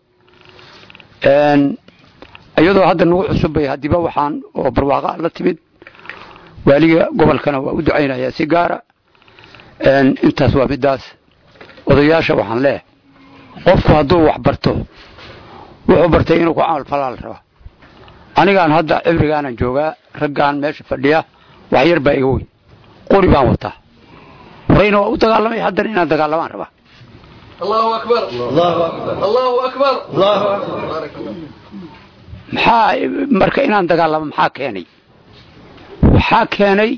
iyadoo hadda nagu cusubay haddiiba waxaan oo barwaaqa la timid waaliga gobolkana waa u ducaynayaa si gaara intaas waa midaas odayaasha waxaan leehay qofku hadduu wax barto wuxuu bartay inuu ku camal falaa la rabaa anigaan hadda cibrigaanan joogaa raggaan meesha fadhiya wax yar baa iga weyn qori baan wataa horeyna waa u dagaalamay haddana inaan dagaalamaan rabaa الله أكبر الله أكبر الله أكبر الله أكبر maxaa marka inaan dagaalamo maxaa keenay waxaa keenay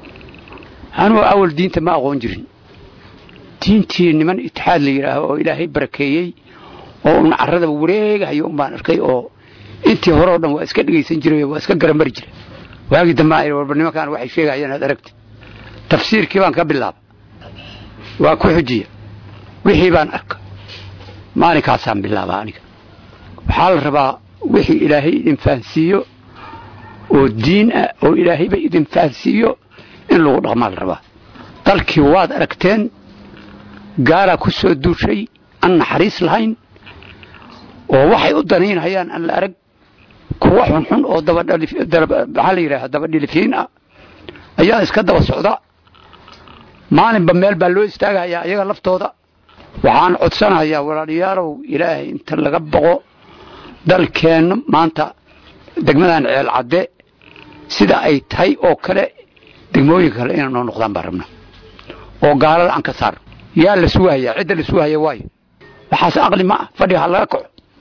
anuu awal diinta ma aqoon jirin diintii niman itixaad la yidhaaho oo ilaahay barakeeyey oo un carradaba wareegahayo un baan arkay oo intii hore oo dhan waa iska dhegaysan jiray waa iska garamari jiray waagii dambe aan warba nimankaan waxay sheegayaan aad aragti tafsiirkii baan ka bilaaba waa ku xujiya wixii baan arka maalinkaasaan bilaaba aniga waxaa la rabaa wixii ilaahay idin fahansiiyo oo diin ah oo ilaahayba idin fahansiiyo in lagu dhaqmaa la rabaa dalkii waad aragteen gaalaa ku soo duushay aan naxariis lahayn oo waxay u danaynhayaan aan la arag kuwa xunxun oo maxaa la yidhaha dabadhilifiin ah ayaa iska daba socda maalinba meel baa loo istaagahayaa iyaga laftooda waxaan codsanayaa walaalayaalow ilaahay inta laga boqo dalkeenna maanta degmadan ceel cadde sida ay tahay oo kale degmooyinka kale inay noo noqdaan baan rabna oo gaalada aan ka saarno yaa la sugahayaa cidda la sugahaya waayo waxaas aqli ma ah fadhiga ha laga kaco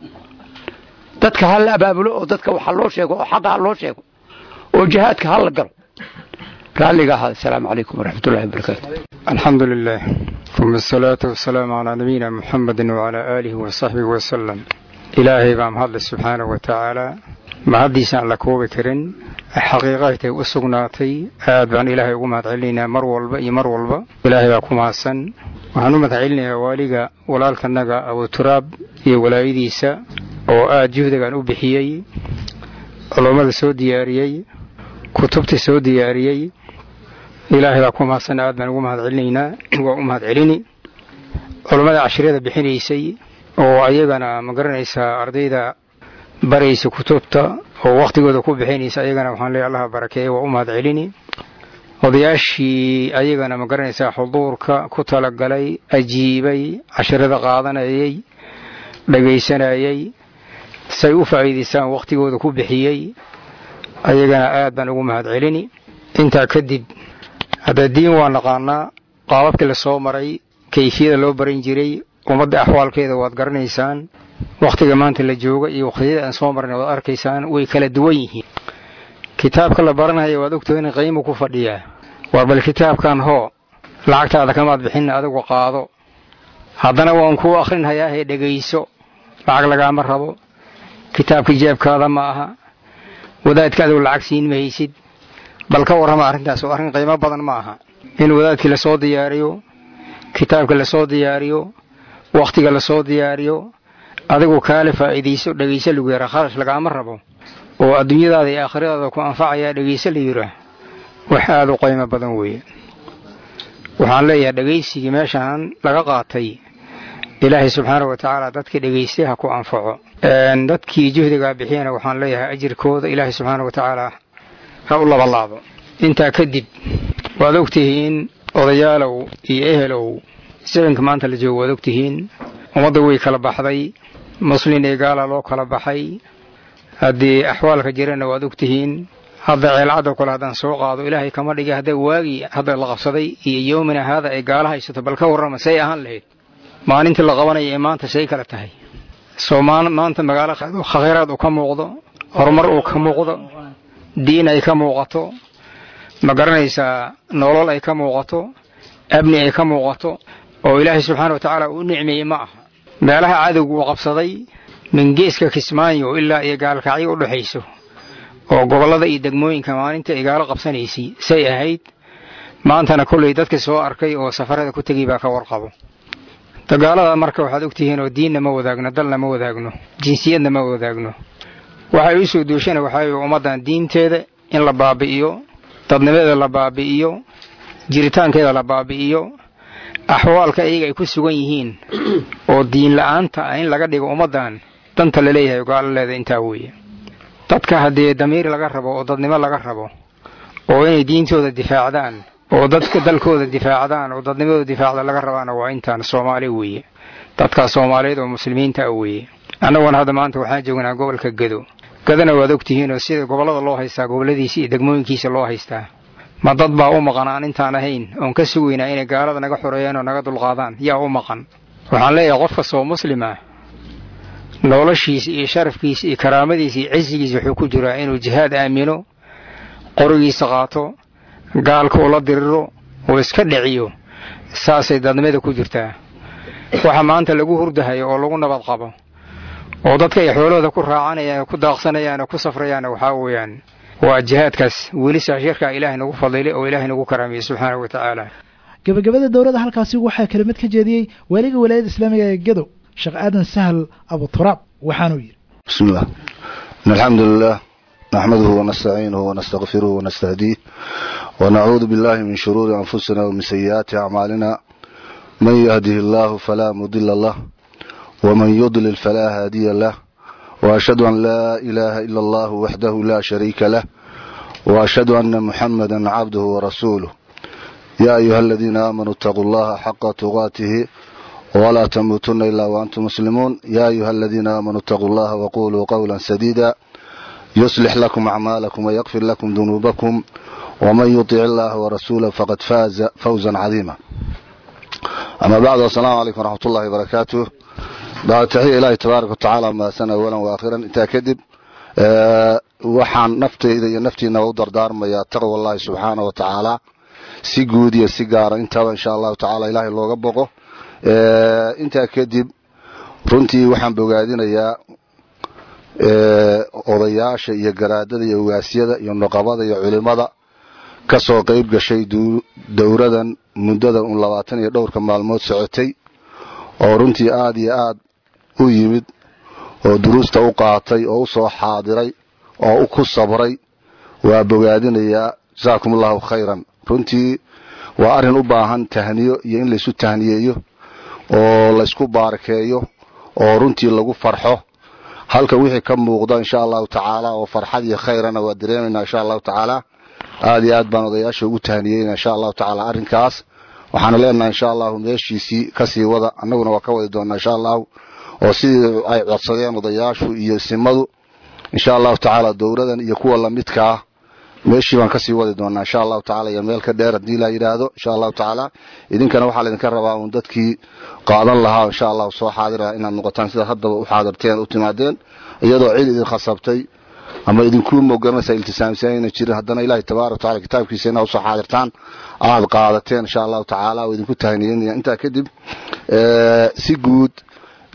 dadka ha la abaabulo oo dadka waxa loo sheego oo xaqa ha loo sheego oo jihaadka ha la galo raalliga ahaa asalaamu calaykum waraxmat ullahi wabarakaatu الحمد لله ثم الصلاة والسلام على نبينا محمد وعلى آله وصحبه وسلم إلهي بام هذا سبحانه وتعالى ما هديس على كوب كرن حقيقة وسقناتي آد بان إلهي وما تعلينا مر والبا مر والبا إلهي باكم حسن وحنو متعلنا واليغا ولالك النغا أو تراب يا ولايديسا oo aad juhdigan u bixiyey culummada soo diyaariyey kutubta soo diyaariyey ilaahay baa ku mahadsan aad baan ugu mahad celinaynaa waa u mahad celini culummada cashriyada bixinaysay oo ayagana ma garanaysaa ardayda baraysa kutubta oo wakhtigooda ku bixinaysa ayagana waxaan leeyahay allaha barakeeye waa u mahad celini odayaashii ayagana ma garanaysaa xuduurka ku talagalay ajiibay cashrada qaadanayay dhagaysanayay say u faa'iidaystaan wakhtigooda ku bixiyey ayagana aad baan ugu mahad celini intaa kadib hadda diin waa naqaanaa qaababkii la soo maray kayfiyada loo baran jiray ummadda axwaalkeeda waad garanaysaan wakhtiga maanta la jooga iyo wakhtiyada aan soo marnay waad arkaysaan way kala duwan yihiin kitaabka la baranaya waad ogtahay in qiimo ku fadhiyaa war bal kitaabkan hoo lacagtaada kamaad bixin adigu qaado haddana waan kuu akhrinhayaahe dhegayso lacag lagaama rabo kitaabka jeebkaada ma aha wadaadka adigu lacag siin mahaysid bal ka warrama arrintaas oo arrin qiimo badan ma aha in wadaadkii lasoo diyaariyo kitaabka lasoo diyaariyo wakhtiga lasoo diyaariyo adigu kaale faa'iidayso dhegayso lagu yaraa kharash lagaama rabo oo adduunyadaada iyo aakhiradaada ku anfacayaa dhegayso la yiraa wax aada u qiimo badan weeye waxaan leeyahay dhegaysigii meeshaan laga qaatay ilaahay subxaana wa tacaala dadkii dhegaystay ha ku anfaco dadkii juhdigaa bixiyana waxaan leeyahay ajirkooda ilaahay subxaana wa tacaala ha u labalaabo intaa kadib waad ogtihiin odayaalow iyo ehelow sicinka maanta la joogo waad ogtihiin ummadda way kala baxday muslin iyo gaala loo kala baxay haddii axwaalka jirana waad ogtihiin hadda ceelcadoo kale haddaan soo qaado ilaahay kama dhigay hadda waagii hadda la qabsaday iyo yowmina haada ay gaala haysato bal ka warrama say ahaan lahayd maalintii la qabanaya ee maanta say kala tahay soo maanta magaalo khayraad uu ka muuqdo horumar uu ka muuqdo diin ay ka muuqato ma garanaysaa nolol ay ka muuqato abni ay ka muuqato oo ilaahay subxaana wa tacaala uu nicmeeyey ma aha meelaha cadowga uu qabsaday min geeska kismaayo ilaa iyo gaalkacyo u dhexayso oo gobollada iyo degmooyinka maalinta ay gaalo qabsanaysay say ahayd maantana kollay dadka soo arkay oo safarada ku tegay baa ka warqabo dagaalada marka waxaad ogtihiin oo diinna ma wadaagno dalna ma wadaagno jinsiyadna ma wadaagno waxay u soo duushana waxaa ummaddan diinteeda in la baabi'iyo dadnimadeeda la baabi'iyo jiritaankeeda la baabi'iyo axwaalka iyaga ay ku sugan yihiin oo diin la'aanta ah in laga dhigo ummaddan danta la leeyahay gaaloleeda intaa weeye dadka haddii damiir laga rabo oo dadnimo laga rabo oo inay diintooda difaacdaan oo dadka dalkooda difaacdaan oo dadnimadooda difaacda laga rabaana waa intaan soomaali weeye dadkaas soomaaliyeed oo muslimiinta ah weeye annaguna hadda maanta waxaan joognaa gobolka gedo gadana waad ogtihiin oo sida gobollada loo haystaa gobolladiisa iyo degmooyinkiisa loo haystaa ma dad baa u maqan aan intaan ahayn oon ka sugaynaa inay gaalada naga xoreeyaan oo naga dulqaadaan yaa u maqan waxaan leeyahay qof kastoo muslim ah noloshiisa iyo sharafkiisa iyo karaamadiisa iyo cisigiisa wuxuu ku jiraa inuu jihaad aamino qorigiisa qaato gaalka ula diriro oo iska dhiciyo saasay dadnimada ku jirtaa waxa maanta lagu hurdahayo oo lagu nabad qabo oo dadka ay xoolahooda ku raacanayaan oo ku daaqsanayaan oo ku safrayaan waxaa weeyaan waa jihaadkaas weli saashirkaa ilaahay nagu fadilay oo ilaahay nagu karaamiyey subxaanahu wa tacaala gabagabada dowladda halkaasi waxaa kelimad ka jeediyey waaliga walaayadda islaamiga ee gedo sheekh aadan sahal abuturaab waxaanuu yidhi بسم الله إن الحمد لله نحمده ونستعينه ونستغفره ونستهديه ونعوذ بالله من شرور أنفسنا ومن سيئات أعمالنا من يهده الله فلا مضل له ومن يضلل فلا هادي له وأشهد أن لا إله إلا الله وحده لا شريك له وأشهد أن محمدا عبده ورسوله يا أيها الذين آمنوا اتقوا الله حق تقاته ولا تموتن إلا وأنتم مسلمون يا أيها الذين آمنوا اتقوا الله وقولوا قولا سديدا يصلح لكم أعمالكم ويغفر لكم ذنوبكم ومن يطع الله ورسوله فقد فاز فوزا عظيما أما بعد السلام عليكم ورحمة الله وبركاته بعد تحية إلهي تبارك وتعالى ما سنة أولا وآخرا انت كذب أه waxaan naftayda iyo naftiina u dardaarmayaa taqwa allahi subxaana wa tacaala si guud iyo si gaara intaba insha allahu tacaala ilaahay looga boqo intaa kadib runtii waxaan bogaadinayaa odayaasha iyo garaadada iyo ogaasyada iyo nuqabada iyo culimada ka soo qayb gashay dowradan muddada un labaatan iyo dhowrka maalmood socotay oo runtii aada iyo aad u yimid oo duruusta u qaatay oo u soo xaadiray oo u ku sabray waa bogaadinayaa jasaakum allahu khayran runtii waa arrin u baahan tahniyo iyo in laysu tahniyeeyo oo laysku baarakeeyo oo runtii lagu farxo halka wixii ka muuqda insha allahu tacaala oo farxad iyo khayrana waa dareemaynaa insha allahu tacaala aad iyo aad baan odayaasha ugu tahniyeyna insha allahu tacaala arrinkaas waxaana leenahay insha allahu meeshiisii kasii wada annaguna waa ka wadi doonaa insha allahu oo sidii ay codsadeen odayaashu iyo simadu insha allahu tacaala dowladan iyo kuwa lamidka ah meeshii baan kasii wadi doonaa insha allahu tacala iyo meel ka dheer haddii la yidhaahdo insha allahu tacaala idinkana waxaa laydinka rabaa uun dadkii qaadan lahaa insha allahu soo xaadira inaad noqotaan sidaad haddaba u xaadirteen u timaadeen iyadoo cid idin khasabtay ama idinkuu mogaranaysa iltisaamsan ayna jirin haddana ilahi tabaaraka wataala kitaabkiisa inaad usoo xaadirtaan aad qaadateen insha allahu tacaala oo idinku tahniyeynaya intaa kadib si guud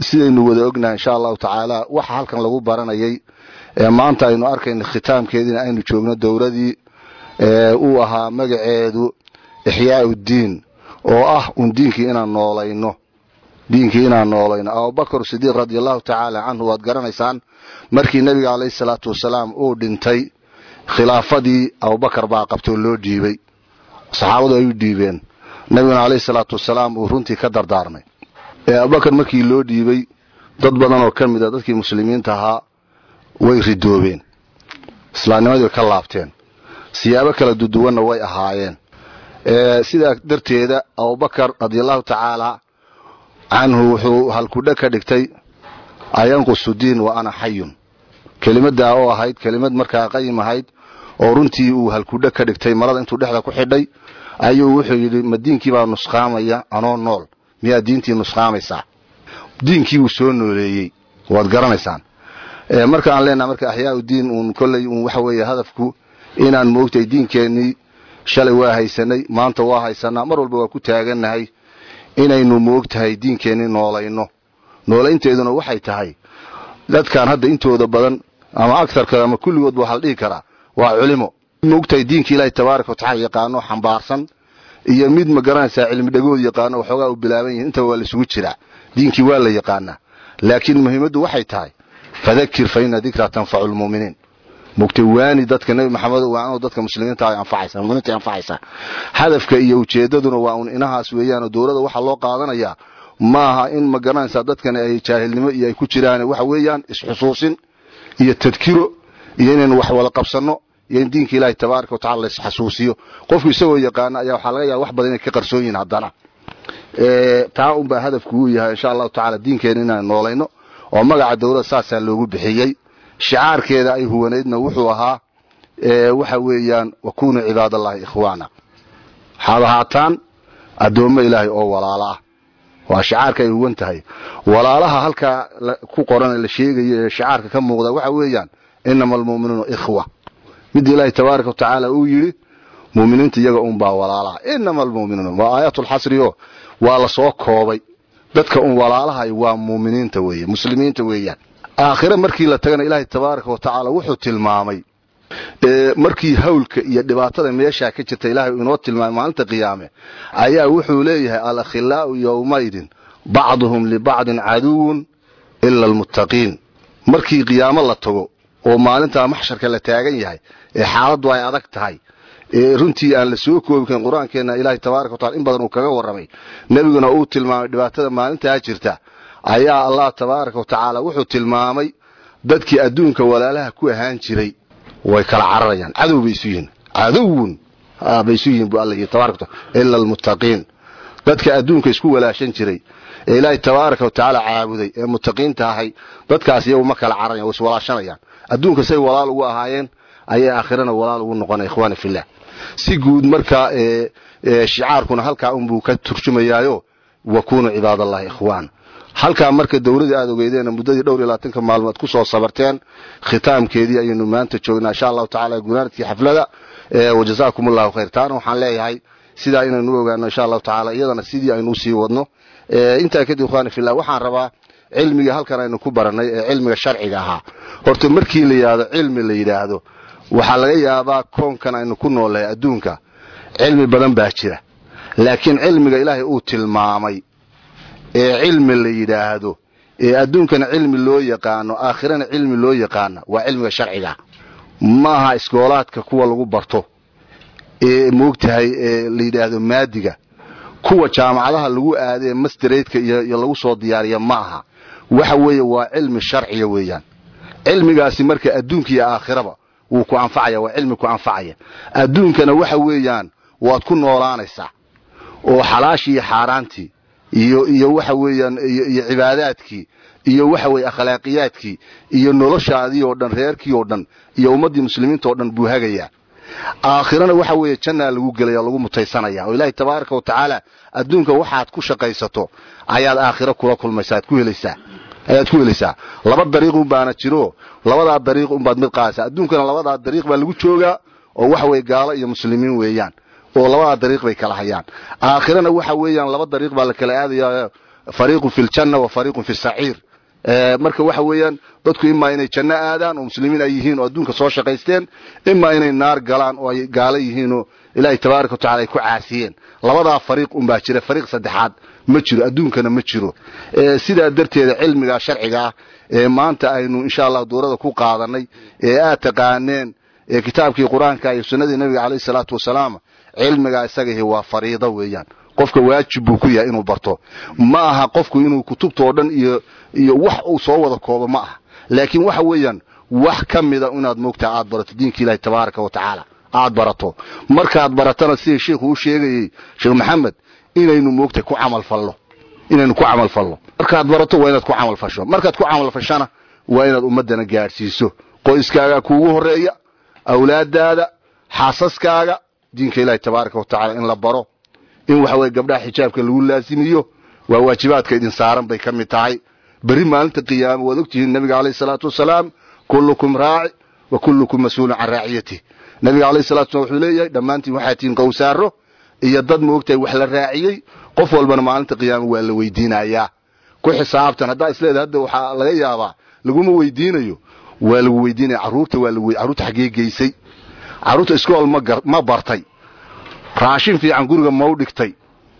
sidaynu wada ognahay insha allahu tacaala waxa halkan lagu baranayay ee maanta aynu arkayna khitaamkeediina aynu joogno dowladii uu ahaa magaceedu ixyaau diin oo ah un diinkii inaan noolayno diinkii inaan noolayno abubakar sidiiq radi allahu tacaala canhu waad garanaysaan markii nebiga calayhi salaatu wasalaam uu dhintay khilaafadii abubakar baa qabtoo loo dhiibay saxaabadu ay u dhiibeen nebiguna calayhi salaatu wasalaam uu runtii ka dardaarmay abubakar markii loo dhiibay dad badan oo ka mid a dadkii muslimiinta ahaa way ridoobeen islaamnimadii way ka laabteen siyaabo kala duduwanna way ahaayeen sidaa darteeda abubakar radiallahu tacaala canhu wuxuu halkudhe ka dhigtay ayanqusu diin wa ana xayun kelimaddaa oo ahayd kelimad markaa qayim ahayd oo runtii uu halkudhe ka dhigtay marada intuu dhexda ku xidhay ayuu wuxuu yidhi ma diinkii baa nusqaamaya anoo nool miyaa diintii nusqaamaysaa diinkii uu soo nooleeyey waad garanaysaan marka aan leenaha marka axyaau diin uun kolley uun waxa weeye hadafku inaan moogtay diinkeennii shalay waa haysanay maanta waa haysanaa mar walba waa ku taagannahay inaynu moogtahay diinkeennii noolayno noolaynteeduna waxay tahay dadkan hadda intooda badan ama agarka ama kulligoodba waxaa la dhihi karaa waa culimo moogtahay diinka ilaahay tabaaraka watacala yaqaano xambaarsan iyo mid ma garanaysaa cilmi dhagood yaqaano waxoogaa u bilaaban yihin intaba waa laisugu jiraa diinkii waa la yaqaanaa laakiin muhiimaddu waxay tahay fadakir fa ina dikraa tanfacu lmu'miniin mugtay waani dadka nebi maxamed waa dadka muslimiinta ay anfacaysa muminiinta anfacaysa hadafka iyo ujeedaduna waa un inahaas weeyaan oo dowladda waxaa loo qaadanayaa maaha in ma garanaysaa dadkani ay jaahilnimo iyo ay ku jiraan waxa weeyaan isxusuusin iyo tadkiro iyo inaynu wax wada qabsanno iyo in diinka ilaahay tabaaraka watacala la isxasuusiyo qofku isagoo yaqaana ayaa waxaa laga yaaba wax badan inay ka qarsoon yihin haddana taa unbaa hadafku uu yahay insha allahu tacala diinkeena inaan noolayno oo magaca dowladda saasaa loogu bixiyey shicaarkeeda ay huwanaydna wuxuu ahaa waxa weeyaan wakunuu cibaadallahi ikhwaana waxaad ahaataan addoommo ilaahay oo walaalo ah waa shicaarka ay huwan tahay walaalaha halkaa ku qoran la sheegayo ee shicaarka ka muuqda waxa weeyaan inama almu'minuuna ikhwa mid ilaahay tabaaraka watacaala uu yidhi mu'miniinta iyaga unbaa walaalaha inama almu'minuuna waa aayaatulxasri oo waa la soo koobay dadka un walaalahay waa mu'miniinta weeye muslimiinta weeyaan aakhire markii la tagana ilaahay tabaaraka watacaala wuxuu tilmaamay markii hawlka iyo dhibaatada meeshaa ka jirta ilaahay inoo tilmaamay maalinta qiyaame ayaa wuxuu leeyahay alakhilaa'u yowmaydin bacduhum libacdin caduwun ila almuttaqiin markii qiyaamo la tago oo maalintaa maxsharka la taagan yahay ee xaaladdu ay adag tahay ee runtii aan la soo koobi karin qur-aankeenna ilaahay tabaaraka watacala in badan uu kaga warramay nebiguna uu tilmaamay dhibaatada maalintaa jirta ayaa allah tabaaraka wa tacaala wuxuu tilmaamay dadkii adduunka walaalaha ku ahaan jiray way kala cararayaan cadow bay isu yihiin cadowun bay isu yihiin bu alla yidhi tabaraka wataala ila almuttaqiin dadka adduunka isku walaashan jiray ee ilaahay tabaaraka wa tacaala caabuday ee muttaqiinta ahay dadkaas iyagu ma kala cararayan way iswalaashanayaan adduunka say walaal ugu ahaayeen ayay aakhirana walaal ugu noqonaya ikhwaana fillah si guud markaa shicaarkuna halkaa unbuu ka turjumayaayo wakunuu cibaadallahi ikhwaan halkaa marka dowladii aad ogeydeen muddadii dhowr iyo labaatanka maalmood ku soo sabarteen khitaamkeedii ayaynu maanta joognaa insha allahu tacala gunaanadkii xaflada wajazaakum allahu khayr taana waxaan leeyahay sidaa inaynu u ogaano insha allahu tacala iyadana sidii aynu usii wadno intaa kadib ikhwaani fillah waxaan rabaa cilmiga halkan aynu ku baranay ee cilmiga sharciga ahaa horta markii la yidhaahdo cilmi la yidhaahdo waxaa laga yaabaa koonkan aynu ku noolnahay adduunka cilmi badan baa jira laakiin cilmiga ilaahay uu tilmaamay ee cilmi la yidhaahdo ee adduunkana cilmi loo yaqaano aakhirana cilmi loo yaqaana waa cilmiga sharciga maaha iskoolaadka kuwa lagu barto ee moogtahay ee la yidhaahdo maadiga kuwa jaamacadaha lagu aadee masteradka iyo lagu soo diyaariya ma aha waxa weeye waa cilmi sharciga weeyaan cilmigaasi marka adduunka iyo aakhiraba wuu ku anfacaya waa cilmi ku anfacaya adduunkana waxa weeyaan waad ku noolaanaysaa oo xalaashii iyo xaaraantii iyo iyo waxa weeyaan iyo cibaadaadkii iyo waxa weeye akhlaaqiyaadkii iyo noloshaadii oo dhan reerkii oo dhan iyo ummaddii muslimiinta oo dhan buu hagayaa aakhirana waxa weeye jannaa lagu gelaya lagu mutaysanaya oo ilaahay tabaaraka wa tacaala adduunka waxaad ku shaqaysato ayaad aakhiro kula kulmaysaa aad ku helaysaa ayaad ku helaysaa laba dariiq un baana jiro labadaa dariiq unbaad mid qaadaysaa adduunkana labadaa dariiq baa lagu joogaa oo waxa weeye gaalo iyo muslimiin weeyaan oo labadaa dariiq bay kala hayaan aakhirana waxa weeyaan laba dariiq baa la kala aadaya fariiqun fi ljanna wa fariiqun fi saciir marka waxa weeyaan dadku imaa inay janno aadaan oo muslimiin ay yihiin oo adduunka soo shaqaysteen imaa inay naar galaan oo ay gaalo yihiinoo ilaahay tabaaraka watacala ay ku caasiyeen labadaa fariiq unbaa jira fariiq saddexaad ma jiro adduunkana ma jiro sidaa darteeda cilmiga sharciga ah ee maanta aynu insha allah duurada ku qaadanay ee aad taqaaneen ee kitaabkii qur-aanka iyo sunnadii nabiga caleyhi salaatu wasalaam cilmigaa isagahi waa fariido weeyaan qofka waajib buu ku yahay inuu barto ma aha qofku inuu kutubta oo dhan iyo iyo wax uu soo wada koobo ma aha laakiin waxa weeyaan wax ka mida inaad moogtaha aad barato diinka ilaahi tabaaraka wa tacaala aad barato markaad baratana sidai sheikhu u sheegayey sheekh maxamed inaynu moogtahay ku camal fallo inaynu ku camal fallo markaad barato waa inaad ku camal fasho markaad ku camal fashana waa inaad ummaddana gaadhsiiso qoyskaaga kuugu horeeya awlaadaada xaasaskaaga diinka ilaahi tabaaraka wa tacala in la baro in waxa weye gabdhaha xijaabka lagu laasimiyo waa waajibaadka idin saaran bay ka mid tahay berri maalinta qiyaama waad ogtihiin nabiga caleyhi salaatu wasalaam kullukum raaci wa kullukum mas-uulun can raaciyatih nabiga caleyhi salatu wasalam wuxuu leeyahay dhammaantiin waxaa tihiin qowsaaro iyo dad moogtahay wax la raaciyey qof walbana maalinta qiyaama waa la weydiinayaa ku xisaabtan haddaa isleedahay hadda waxaa laga yaabaa laguma weydiinayo waa lagu weydiinaya carruurta waa lagu carruurta xaggee geysay carruurta iskool ma gar ma bartay raashin fiican guriga mau dhigtay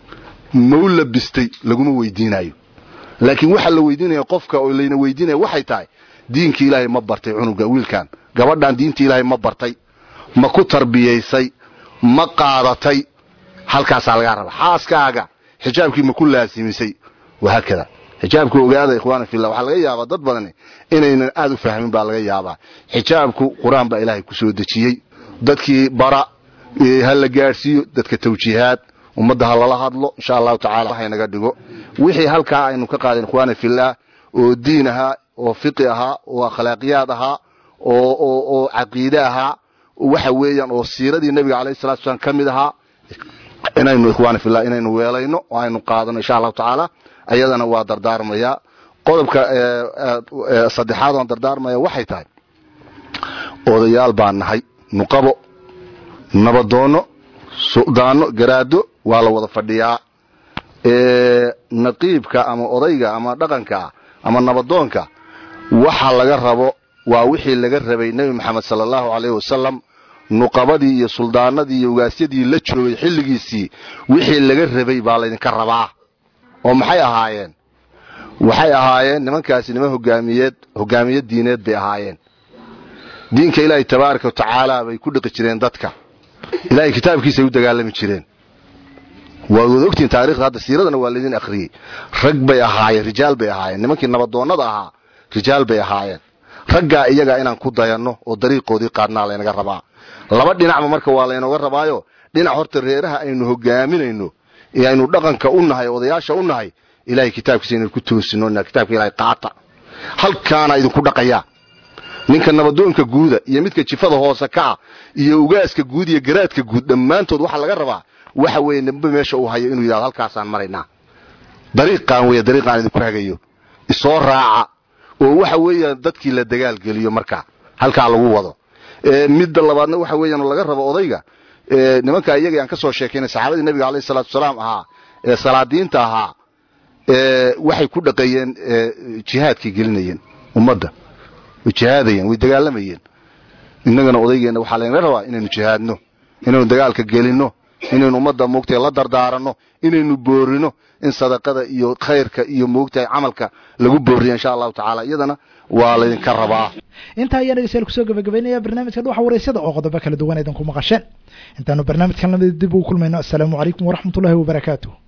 mau labistay laguma weydiinayo laakiin waxaa la weydiinaya qofka oo layna weydiinaya waxay tahay diinkii ilaahay ma bartay cunuga wiilkan gabadhan diintii ilaahay ma bartay ma ku tarbiyaysay ma qaadatay halkaasaa lagaa raba xaaskaaga xijaabkii ma ku laasimisay wahaakada xijaabku ogaada ikhwaana fillah waxaa laga yaabaa dad badani inaynan aad u fahmin baa laga yaabaa xijaabku qur-aan baa ilaahay ku soo dejiyey dadkii bara ha la gaadhsiiyo dadka tawjiihaad ummadda ha lala hadlo insha allahu tacala haynaga dhigo wixii halkaa aynu ka qaadeen ikhwaana fillah oo diin ahaa oo fiqi ahaa oo akhlaaqiyaad ahaa oo oo oo caqiide ahaa waxa weeyaan oo siiradii nebiga calayhi salatu wasalaam ka mid ahaa inaynu ikhwaana fillah inaynu weelayno oo aynu qaadano insha allahu tacaala ayadana waa dardaarmayaa qodobka saddexaad oon dardaarmaya waxay tahay odayaal baan nahay nuqabo nabadoonno sudaano garaado waa la wada fadhiyaa naqiibka ama odayga ama dhaqanka ama nabadoonka waxa laga rabo waa wixii laga rabay nebi maxamed sala allahu caleyhi wasalam nuqabadii iyo suldaanadii iyo ugaasyadii la joogay xilligiisii wixii laga rabay baa laydinka rabaa oo maxay ahaayeen waxay ahaayeen nimankaasi niman hogaamiyeed hogaamiye diineed bay ahaayeen diinka ilaahay tabaaraka wa tacaala bay ku dhiqi jireen dadka ilaahay kitaabkiisay u dagaalami jireen waa wada ogtihiin taarikhda hadda siiradana waa laydin akhriyey rag bay ahaayeen rijaal bay ahaayeen nimankii nabadoonnada ahaa rijaal bay ahaayeen raggaa iyagaa inaan ku dayanno oo dariiqoodii qaadnaa laynaga rabaa laba dhinacba marka waa laynooga rabaayo dhinac horta reeraha aynu hogaaminayno ee aynu dhaqanka u nahay odayaasha u nahay ilahay kitaabkiisa inaynu ku toosino kitaabka ilahay qaata halkaana idinku dhaqayaa ninka nabadoonka guuda iyo midka jifada hoose kaca iyo ugaaska guud iyo garaadka guud dhammaantood waxaa laga rabaa waxa weeye nimbe meesha uu hayo inuu yidhahdo halkaasaan maraynaa dariiqaan weeye dariiqaan idinku hagayo isoo raaca oo waxa weeyaan dadkii la dagaalgeliyo markaa halkaa lagu wado midda labaadna waxa weeyaan laga rabo odayga nimanka iyaga aan ka soo sheekaynay saxaabadii nabiga alayhi salaatu wasalaam ahaa ee salaadiinta ahaa waxay ku dhaqeeyeen jihaadkay gelinayeen ummadda way jihaadayeen way dagaalamayeen innagana odaygeenna waxaa laynaga rabaa inaynu jihaadno inaynu dagaalka gelinno inaynu ummadda moogtahay la dardaaranno inaynu boorino in sadaqada iyo khayrka iyo moogtahay camalka lagu booriya insha allahu tacaala iyadana waa laydinka rabaa intaa ayaa dhegeystayaal kusoo gabagabaynaya barnaamijka dhuxa wareysada oo qodobo kala duwan idinku maqasheen intaanu barnaamijkan lamida dib ugu kulmayno assalaamu calaykum waraxmatullahi wabarakaatu